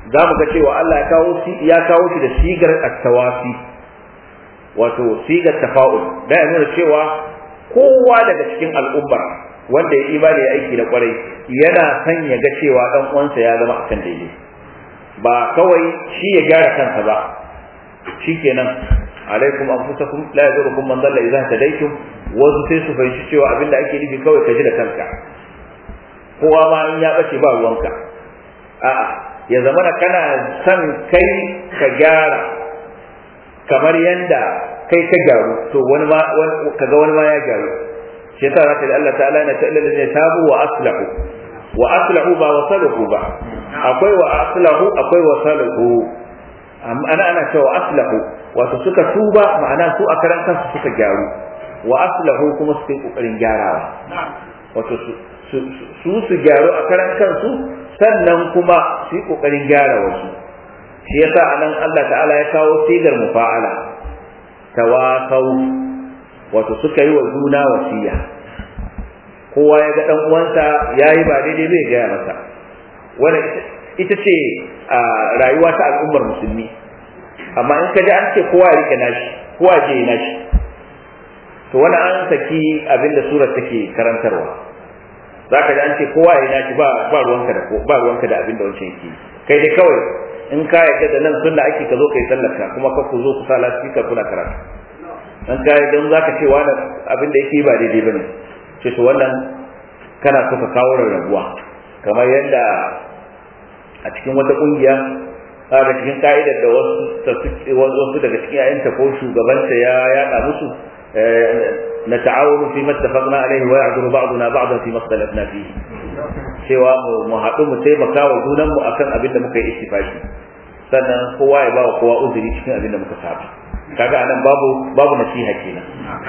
za mu ga cewa Allah ya kawo ya kawo shi da sigar at-tawafi wato sigar tafa'ul da ya nuna cewa kowa daga cikin al'ummar wanda ya imani ya aiki da kwarai yana son ya ga cewa dan uwansa ya zama akan daidai ba kawai shi ya gyara kansa ba shikenan alaikum anfusakum la yadurukum man dalla idza tadaytum wasu sai su fahimci cewa abinda ake nufi kawai ka ji da kanka kowa ma in ya bace ba ruwanka a'a ya zama da kana son kai ka gyara kamar yanda kai ka gyaru to wani ma kaga wani ma ya gyaru shi yasa zaka ji Allah ta'ala yana ta'ala da tabu wa aslahu wa aslahu ba wasaluhu ba akwai wa aslahu akwai wasaluhu ana ana cewa aslahu wato suka tuba ma'ana su a karan kansu suka gyaru wa aslahu kuma suka yi kokarin gyarawa wato su su gyaru a karan kansu sannan kuma su yi kokarin gyara wasu shi yasa anan Allah ta'ala ya kawo sigar mufa'ala tawasau wato suka yi wa juna wasiya kowa ya ga dan uwansa yayi ba daidai bai gaya masa wannan ita ce rayuwa ta al'ummar musulmi amma in ka ji an ce kowa ya rike nashi kowa je ya nashi to wani an saki abin da surar take karantarwa zaka ji an ce kowa ya nashi ba ba ruwanka da ba ruwanka da abin da wancan yake kai dai kawai in ka yarda da nan sunna ake ka zo kai sallarka kuma ka ku zo ku sa lasfika kuna karatu dan ka dan zaka ce wani abin da yake ba daidai bane ce to wannan kana so ka kawo rarrabuwa kamar yadda a cikin wata kungiya daga cikin ka'idar da wasu wasu daga cikin yayanta ko shugabanta ya yada musu na ta'awunu fi mattafaqna alaihi wa ya'duru ba'duna ba'dan fi makhtalafna fihi cewa mu haɗu mu taimaka wa junan mu akan abin da muka yi ittifaki sannan kowa ya ba wa kowa uzuri cikin abin da muka saba kaga anan babu babu nasiha kenan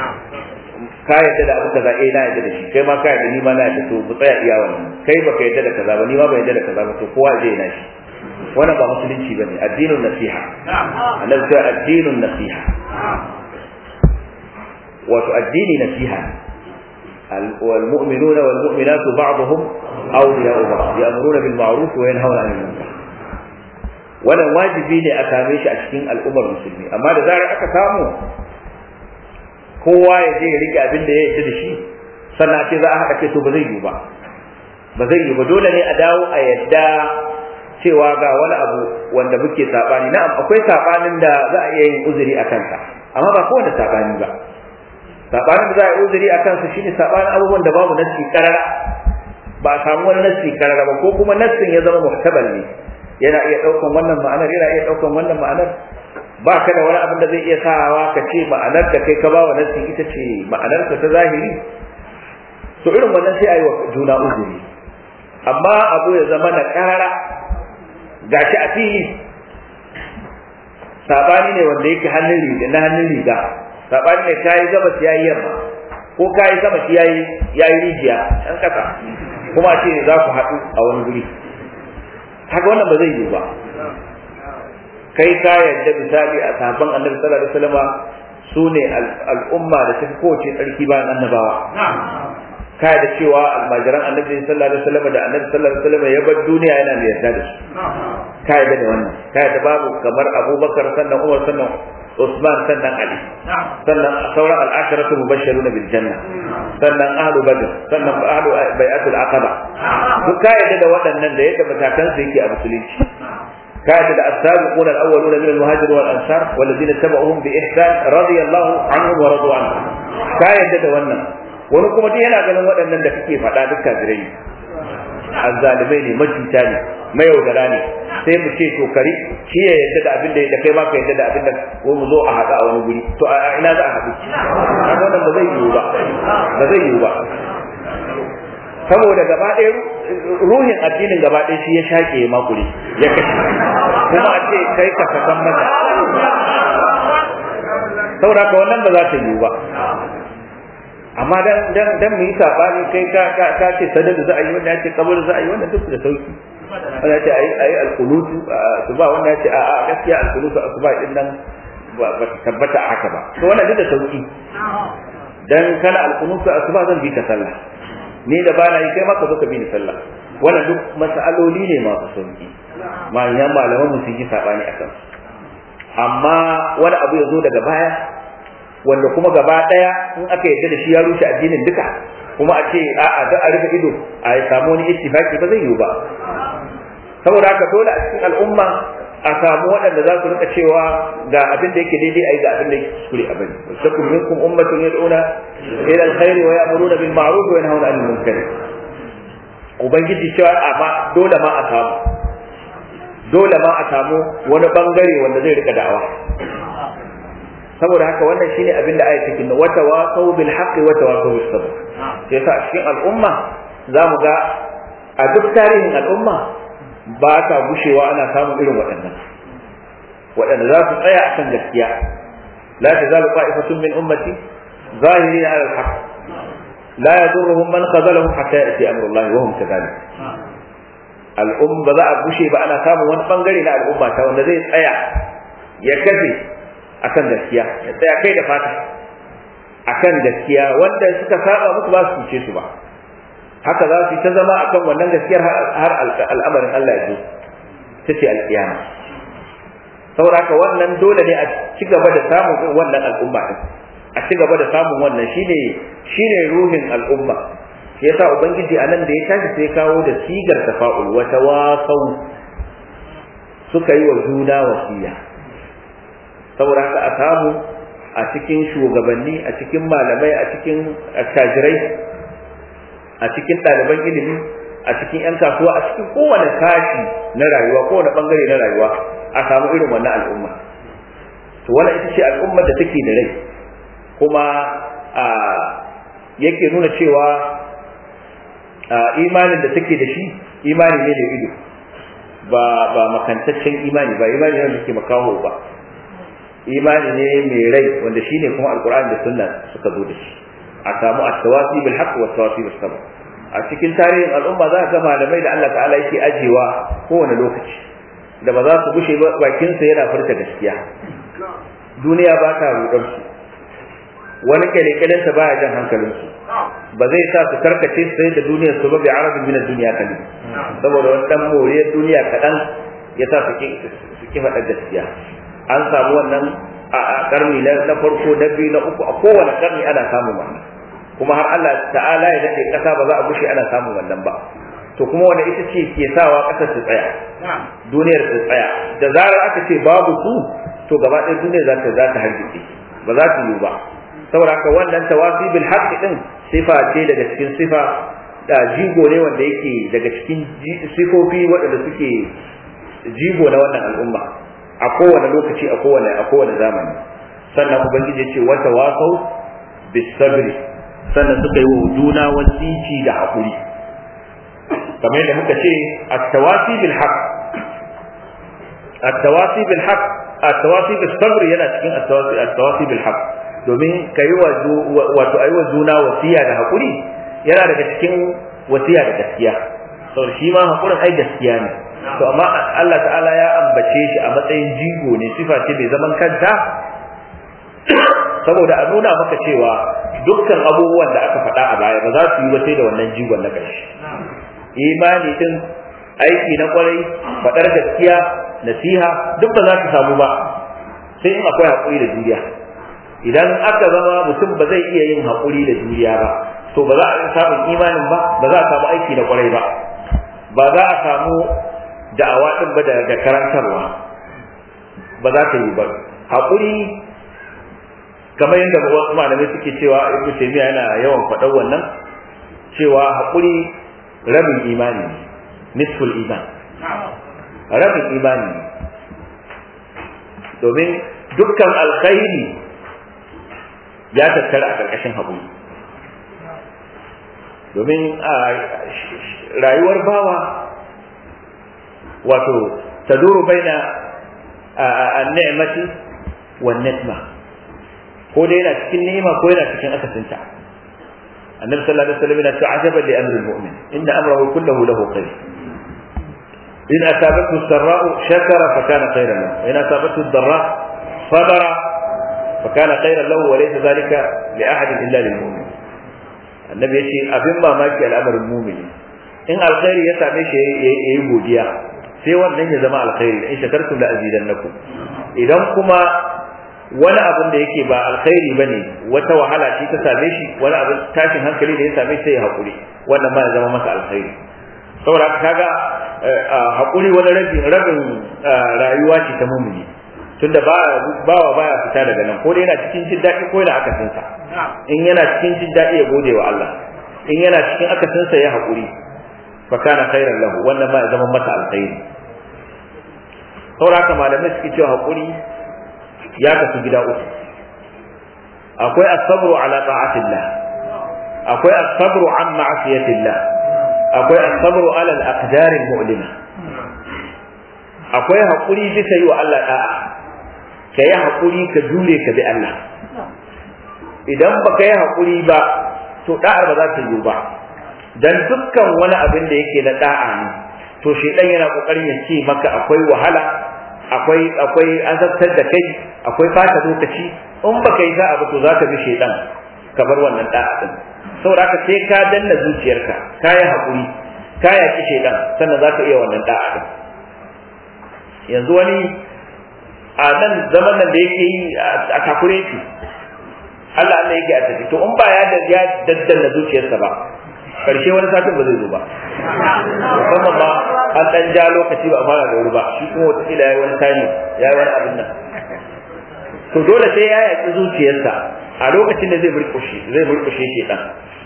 ka yadda da abu kaza eh na yadda da shi kai ma ka yadda ni ma na yadda to mu tsaya iya wannan kai baka yadda da kaza ba ni ma ba yadda da kaza ba to kowa zai na shi wannan ba musulunci bane addinin nasiha annabi sai addinin nasiha wato addini nasiha والمؤمنون والمؤمنات بعضهم أولياء بعض يأمرون بالمعروف وينهون عن المنكر wannan wajibi ne a same shi a cikin al'ummar musulmi amma da zarar aka samu kowa ya je ya rike abin da ya yarda da shi sannan ce za a haka ce to ba zai yi ba ba zai yi ba dole ne a dawo a yadda cewa ga wani abu wanda muke sabani na'am akwai sabanin da za a iya yin uzuri a kansa amma ba kowane sabani ba sabanin da za a yi uzuri a kansa shine sabanin abubuwan da babu nassi karara ba a samu wani nassi karara ba ko kuma nassin ya zama muhtabal ne yana iya daukan wannan ma'anar yana iya daukan wannan ma'anar ba ka da wani abin da zai iya sawa ka ce ma'anar da kai ka ba wa nassi ita ce ma'anar ta zahiri to irin wannan sai a yi wa juna uzuri amma abu ya zama na karara gashi a fili sabani ne wanda yake hannun riga na hannun riga sabani ne kayi gabas yayi yamma ko kayi sama shi yayi yayi rijiya dan kasa kuma ce za ku haɗu a wani guri haka wannan ba zai yi ba kai ka yadda misali a sahabban annabi sallallahu alaihi wasallam su ne al'umma da tafi kowace tsarki bayan annabawa ka da cewa almajiran annabi sallallahu alaihi wasallam da annabi sallallahu alaihi wasallam ya bar duniya yana mai yarda da su ka yadda da wannan ka yadda babu kamar abubakar sannan umar sannan usman sannan ali sannan sauran al'asharatu mubashshiruna bil janna sannan ahlu badr sannan ahlu bai'atul aqaba duk ka yadda da waɗannan da yadda matakan su yake a musulunci ka yadda da as-sabiqun al-awwaluna min al-muhajirin wal ansar walladhina tabauhum bi ihsan radiyallahu anhum wa radu anhu ka yadda da wannan wani kuma duk yana ganin waɗannan da kake faɗa duk kafirai azzalimai ne macuta ne mayaudara ne sai mu ce to kari shi ya yadda da abin da kai ma ka yadda da abin da ko mu zo a haɗa a wani guri to a ina za a haɗu kaga wannan ba zai yiwu ba ba zai yiwu ba saboda gaba ɗaya ruhin addinin gaba ɗaya shi ya shaƙe ya makure ya kashe kuma a ce kai ka sakan mata saboda ka wannan ba za ta yiwu ba amma dan dan dan mu yi sabani kai ka ka ka ce sadar za a yi wanda ya ce kabar za a yi wannan duk da sauki wanda ya ce ayi ayi alqunutu su ba wanda ya ce a a gaskiya alqunutu asuba din nan ba ta tabbata a haka ba to wannan duk da sauki dan kana alqunutu asuba zan bi ka sallah ni da bana yi kai ma ka zo ka bi ni sallah wannan duk mas'aloli ne masu sauki manyan malaman mu sun yi sabani akan amma wani abu ya zo daga baya wanda kuma gaba daya in aka yarda da shi ya rushe addinin duka kuma a ce a'a da a rufe ido a samu wani ittifaki ba zai yiwu ba saboda haka dole a cikin al'umma a samu waɗanda za su rika cewa ga abin da yake daidai a yi ga abin da yake kuskure a bari wasakum minkum ummatun yad'una ila alkhair wa ya'muruna bil ma'ruf wa yanhauna 'anil munkar ubangiji cewa amma dole ma a samu dole ma a samu wani bangare wanda zai rika da'awa saboda haka wannan shine abin da ayat take wa tawasau bil haqqi wa tawasau bis sabr sai yasa a cikin al'umma zamu ga a duk tarihin al'umma ba ta gushewa ana samun irin waɗannan waɗanda za su tsaya akan gaskiya la tazalu qa'ifatun min ummati zahirina 'ala al-haqq la yadurruhum man khazalahum hatta ya'ti amru Allah wa hum kadhalik al'umma ba za a gushe ba ana samun wani bangare na al'umma ta wanda zai tsaya ya kafe akan gaskiya ya tsaya kai da fata akan gaskiya wanda suka saba musu ba su cuce su ba haka za su yi ta zama akan wannan gaskiyar har al'amarin Allah ya zo ta ce alƙiyama saboda haka wannan dole ne a ci gaba da samun wannan al'umma din a ci gaba da samun wannan shine shine ruhin al'umma shi yasa ubangiji a nan da ya tashi sai kawo da sigar tafa'ul wa tawasau suka yi wa juna wasiya saboda haka a samu a cikin shugabanni a cikin malamai a cikin attajirai a cikin ɗaliban ilimi a cikin 'yan kasuwa a cikin kowane sashi na rayuwa kowane bangare na rayuwa a samu irin wannan al'umma to wannan ita ce al'ummar da take da rai kuma a yake nuna cewa imanin da take da shi imani ne da ido ba ba makantaccen imani ba imani ne da ke makaho ba imani ne mai rai wanda shine kuma alqur'ani da sunna suka zo da shi a samu at-tawasi bil haqq wa tawasi bis sabr a cikin tarihin al'umma za ka ga malamai da Allah ta'ala yake ajewa kowane lokaci da ba za su gushe ba bakin sa yana furta gaskiya duniya ba ta rudar su wani kyalekyalen sa baya jan hankalin su ba zai sa su karkace su da duniyar su ba bi arabin min duniya kali saboda wani dan moriyar duniya kadan ya sa su ki faɗa gaskiya an samu wannan a karni na farko na biyu na uku a kowane karni ana samun wannan kuma har Allah ta'ala ya dace kasa ba za a gushe ana samun wannan ba to kuma wanda ita ce ke sawa kasar ta tsaya duniyar ta tsaya da zarar aka ce babu su to gaba ɗaya duniyar za ta za ta hargitse ba za ta yi ba saboda haka wannan tawasi bil haqqi din sifa ce daga cikin sifa da jigo ne wanda yake daga cikin sifofi waɗanda suke jigo na wannan al'umma a kowane lokaci a kowane a kowane zamani sannan ubangiji ya ce wata wasau bis sabri sannan suka yi wa juna wasici da haƙuri kamar yadda muka ce at-tawasi bil haqq at-tawasi bil haqq at-tawasi bis sabr yana cikin at-tawasi at-tawasi bil haqq domin kai wa wato ayi wa juna wasiya da haƙuri yana daga cikin wasiya da gaskiya to shi ma haƙurin ai gaskiya ne to amma Allah ta'ala ya ambace shi a matsayin jigo ne sifa ce mai zaman kanta saboda a nuna maka cewa dukkan abubuwan da aka faɗa a baya ba za su yi ba sai da wannan jigon na ƙarshe imani din aiki na kwarai faɗar gaskiya nasiha duk ba za su samu ba sai in akwai haƙuri da juriya idan aka zama mutum ba zai iya yin haƙuri da juriya ba to ba za a samu imanin ba ba za a samu aiki na kwarai ba ba za a samu da'awa din ba da karantarwa ba za ta yi ba haƙuri kamar yadda wasu malamai suke cewa ibnu taymiya yana yawan faɗar wannan cewa haƙuri rabin imani ne nisful iman rabin imani ne domin dukkan alkhairi ya tattara a ƙarƙashin haƙuri domin a rayuwar bawa wato taduru baina an-ni'mati wan nikma ko dai yana cikin ni'ima ko yana cikin akasinta annabi sallallahu alaihi wasallam yana cewa ajaban li amri al-mu'min inna amrahu kulluhu lahu khair in asabathu as-sarra'u shakara fa kana khayran lahu in asabathu ad-dharra sabara fa kana khayran lahu wa laysa dhalika li ahadin illa lil mu'min annabi yace abin mamaki al'amarin mu'mini in alkhairi ya same shi yayi godiya sai wannan ya zama alkhairi in shakartum la azidannakum idan kuma wani abin da yake ba alkhairi bane wata wahala ce ta same shi wani abin tashin hankali da ya same shi sai ya hakuri wannan ma ya zama masa alkhairi saboda kaga hakuri wani rabin rabin rayuwa ce ta mumini tunda ba bawa baya fita daga nan ko dai yana cikin jin daɗi ko yana akasin sa in yana cikin jin daɗi ya gode wa Allah in yana cikin akasin sa ya hakuri fa kana khairan lahu wannan ma ya zama masa alkhairi saboda haka malamai suke cewa hakuri ya kasu gida uku akwai as-sabru ala ta'atillah akwai as-sabru an ma'asiyatillah akwai as-sabru ala al-aqdar al-mu'lima akwai hakuri bisa yi wa Allah da'a ka yi hakuri ka jure ka bi Allah idan baka yi hakuri ba to da'ar ba za ta yi ba dan dukkan wani abin da yake na da'a ne to shedan yana kokarin ya ce maka akwai wahala akwai akwai azabtar da kai akwai fata lokaci in baka yi sa'a ba to zaka bi shedan ka bar wannan da'a din saboda haka sai ka danna zuciyarka ka yi hakuri ka yaki shedan sannan zaka iya wannan da'a din yanzu wani a nan zaman nan da yake yi a takure shi Allah Allah yake a tafi to in ba ya ya daddanna zuciyarsa ba karshe wani satin ba zai zo ba musamman ba an dan ja lokaci ba a fara da wuri ba shi kuma wata kila yayi wani tani yayi wani abin nan to dole sai ya yaki zuciyarsa a lokacin da zai burkushe zai burkushe shi dan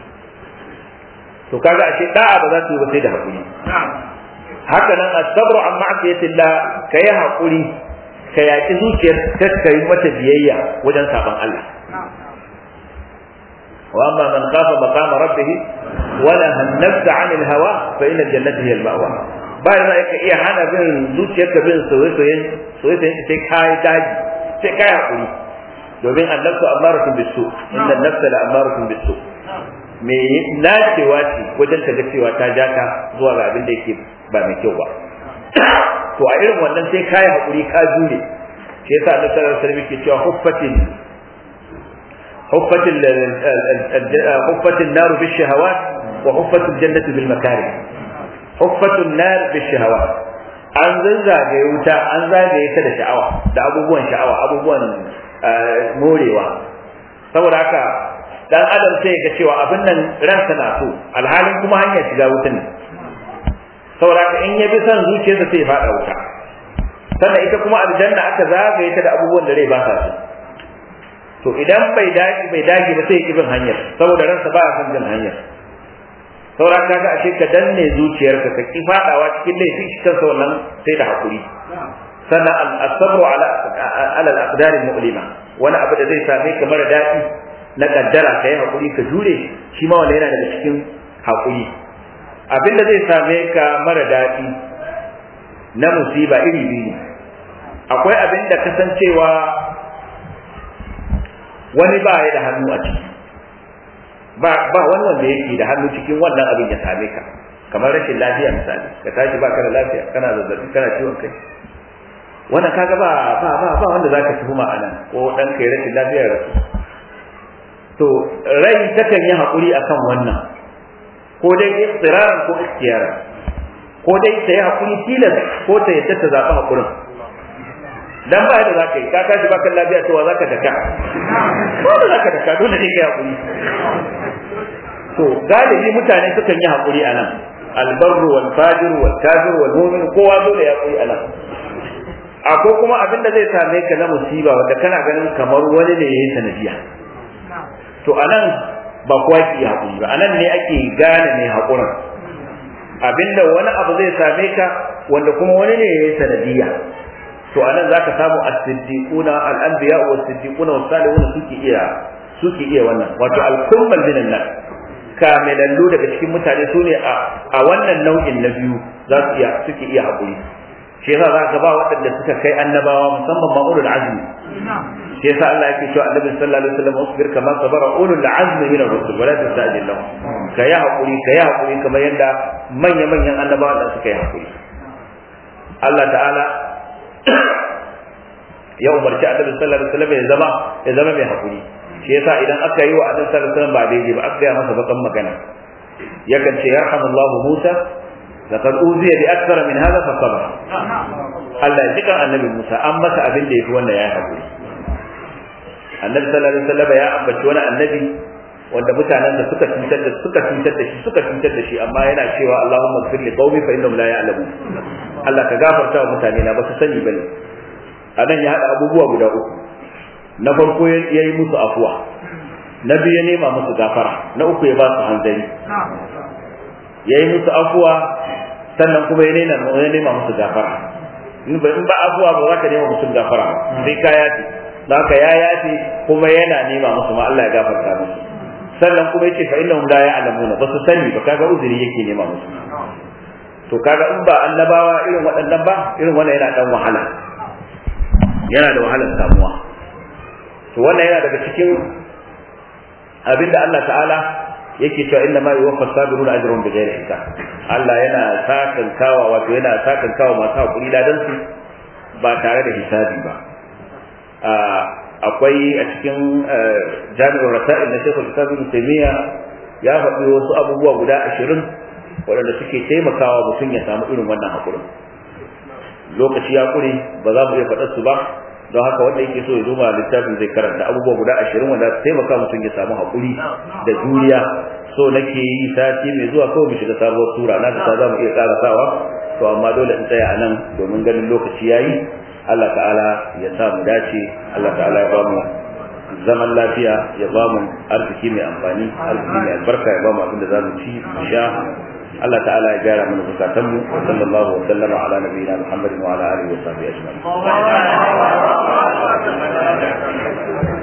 to kaga ashe da'a ba za su yi ba sai da hakuri haka nan as-sabru an ma'siyatillah kai hakuri ka yaki zuciyar ka kai mata biyayya wajen saban Allah واما من خاف مقام ربه ونهى النفس عن الهوى فان الجنه هي المأوى bayan za ka iya hana bin zuciyarka bin soyayyen soyayyen sai kai daji sai kai hakuri domin annabtu amaratun bisu inna annabta la amaratun bisu me nacewa ce wajen ta ga cewa ta ja ka zuwa ga abin da yake ba mai kyau ba to a irin wannan sai kai hakuri ka jure shi yasa annabi sallallahu alaihi wasallam yake cewa huffatin حفت حفت النار بالشهوات وحفت الجنة بالمكاره حفت النار بالشهوات an zagaye wuta an zagaye ta da sha'awa da abubuwan sha'awa abubuwan morewa saboda haka dan adam sai ga cewa abin nan ransa na so alhalin kuma hanyar shiga wuta ne saboda haka in ya bi son zuciyarsa sai ya fada wuta sannan ita kuma aljanna aka zagaye ta da abubuwan da rai ba sa so to idan bai dage bai dage ba sai ibin hanyar saboda ransa ba son jin hanyar saura ka ga ashe ka danne zuciyarka ka ki fadawa cikin laifi shi kansa wannan sai da hakuri sannan al-sabru ala ala al-aqdar al-mu'lima wani abu da zai same ka mara dadi na kaddara ka yi hakuri ka jure shi ma wannan yana daga cikin hakuri abinda zai same ka mara dadi na musiba iri biyu akwai abin da kasancewa wani ba ya da hannu a ciki ba ba wani wanda yake da hannu cikin wannan abin ya same ka kamar rashin lafiya misali ka tashi ba ka da lafiya kana zazzabi kana ciwon kai wannan kaga ba ba ba ba wanda zaka tuhuma anan ko dan kai rashin lafiya ya rasu to rai takan yi hakuri akan wannan ko dai istiraran ko ikhtiyaran ko dai ta yi hakuri tilas ko ta yadda ta zaɓi hakurin dan ba da zaka yi ka tashi baka lafiya cewa zaka daka ko da zaka daka dole ne kai hakuri to galibi mutane sukan yi hakuri anan albarru wal fajir wal kafir wal mu'min kowa dole ya hakuri anan akwai kuma abin da zai same ka na musiba wanda kana ganin kamar wani ne yayin sanadiya to anan ba kowa ke hakuri ba anan ne ake gane mai hakurin abinda wani abu zai same ka wanda kuma wani ne yayin sanadiya to anan zaka samu as-siddiquna al-anbiya wa as-siddiquna wa salihun suke iya suke iya wannan wato al-kummal minan nas kamilallu daga cikin mutane su ne a wannan nau'in na biyu za su iya suke iya haƙuri shi yasa za ka ba waɗanda suka kai annabawa musamman ma ulul azmi shi yasa Allah yake cewa annabi sallallahu alaihi wasallam usbir kama sabara ulul azmi min ar-rusul wala tastajil lahum ka yi haƙuri ka yi haƙuri kamar yadda manya manyan annabawa da suka yi haƙuri Allah ta'ala ya umarci annabi sallallahu alaihi wasallam ya zama ya zama mai haƙuri shi yasa idan aka yi wa annabi sallallahu alaihi wasallam ba daidai ba aka gaya masa bakan magana yakan ce yarhamullahu Musa laqad uziya bi akthara min hadha fa sabara Allah ya jika annabi Musa an masa abin da yafi wanda ya hakuri annabi sallallahu alaihi wasallam ya ambaci wani annabi wanda mutanen da suka cutar da suka cutar da shi suka cutar da shi amma yana cewa Allahumma ighfir li qaumi fa innahum la ya'lamun Allah ka gafarta wa mutane na ba su sani bane anan ya hada abubuwa guda uku na farko ya yi musu afuwa na biyu ya nema musu gafara na uku ya ba su hanzari ya yi musu afuwa sannan kuma ya nema ya nema musu gafara in ba in ba afuwa ba za ka nema musu gafara sai ka yafi da haka ya yafi kuma yana nema musu ma Allah ya gafarta musu sannan kuma yace fa innahum la ya'lamuna ba su sani ba kaga uzuri yake nema musu to kaga in ba annabawa irin waɗannan ba irin wannan yana dan wahala yana da wahalar samuwa to wannan yana daga cikin abinda Allah ta'ala yake cewa inna ma yuwaffa sabiruna ajrun bighairi hisab Allah yana sakan kawa wato yana sakan kawa masu hakuri ladan su ba tare da hisabi ba akwai a cikin jami'ar rasa'il na shekul islam ibn taymiya ya faɗi wasu abubuwa guda ashirin waɗanda suke taimakawa mutum ya samu irin wannan haƙurin lokaci ya ƙure ba za mu iya faɗar su ba don haka wanda yake so ya duba littafin zai karanta abubuwa guda ashirin wanda su taimaka mutum ya samu haƙuri da juriya so nake yi sati mai zuwa kawai mu shiga sabuwar sura na ta za mu iya ƙarasawa to amma dole in tsaya a nan domin ganin lokaci ya yi Allah ta'ala ya sa mu dace Allah ta'ala ya ba mu zaman lafiya ya ba mu arziki mai amfani arziki mai albarka ya ba mu abin da za mu ci mu sha Allah ta'ala ya gyara mana bukatun mu wa sallallahu wa sallama ala nabiyina Muhammadin wa ala alihi wa sahbihi ajma'in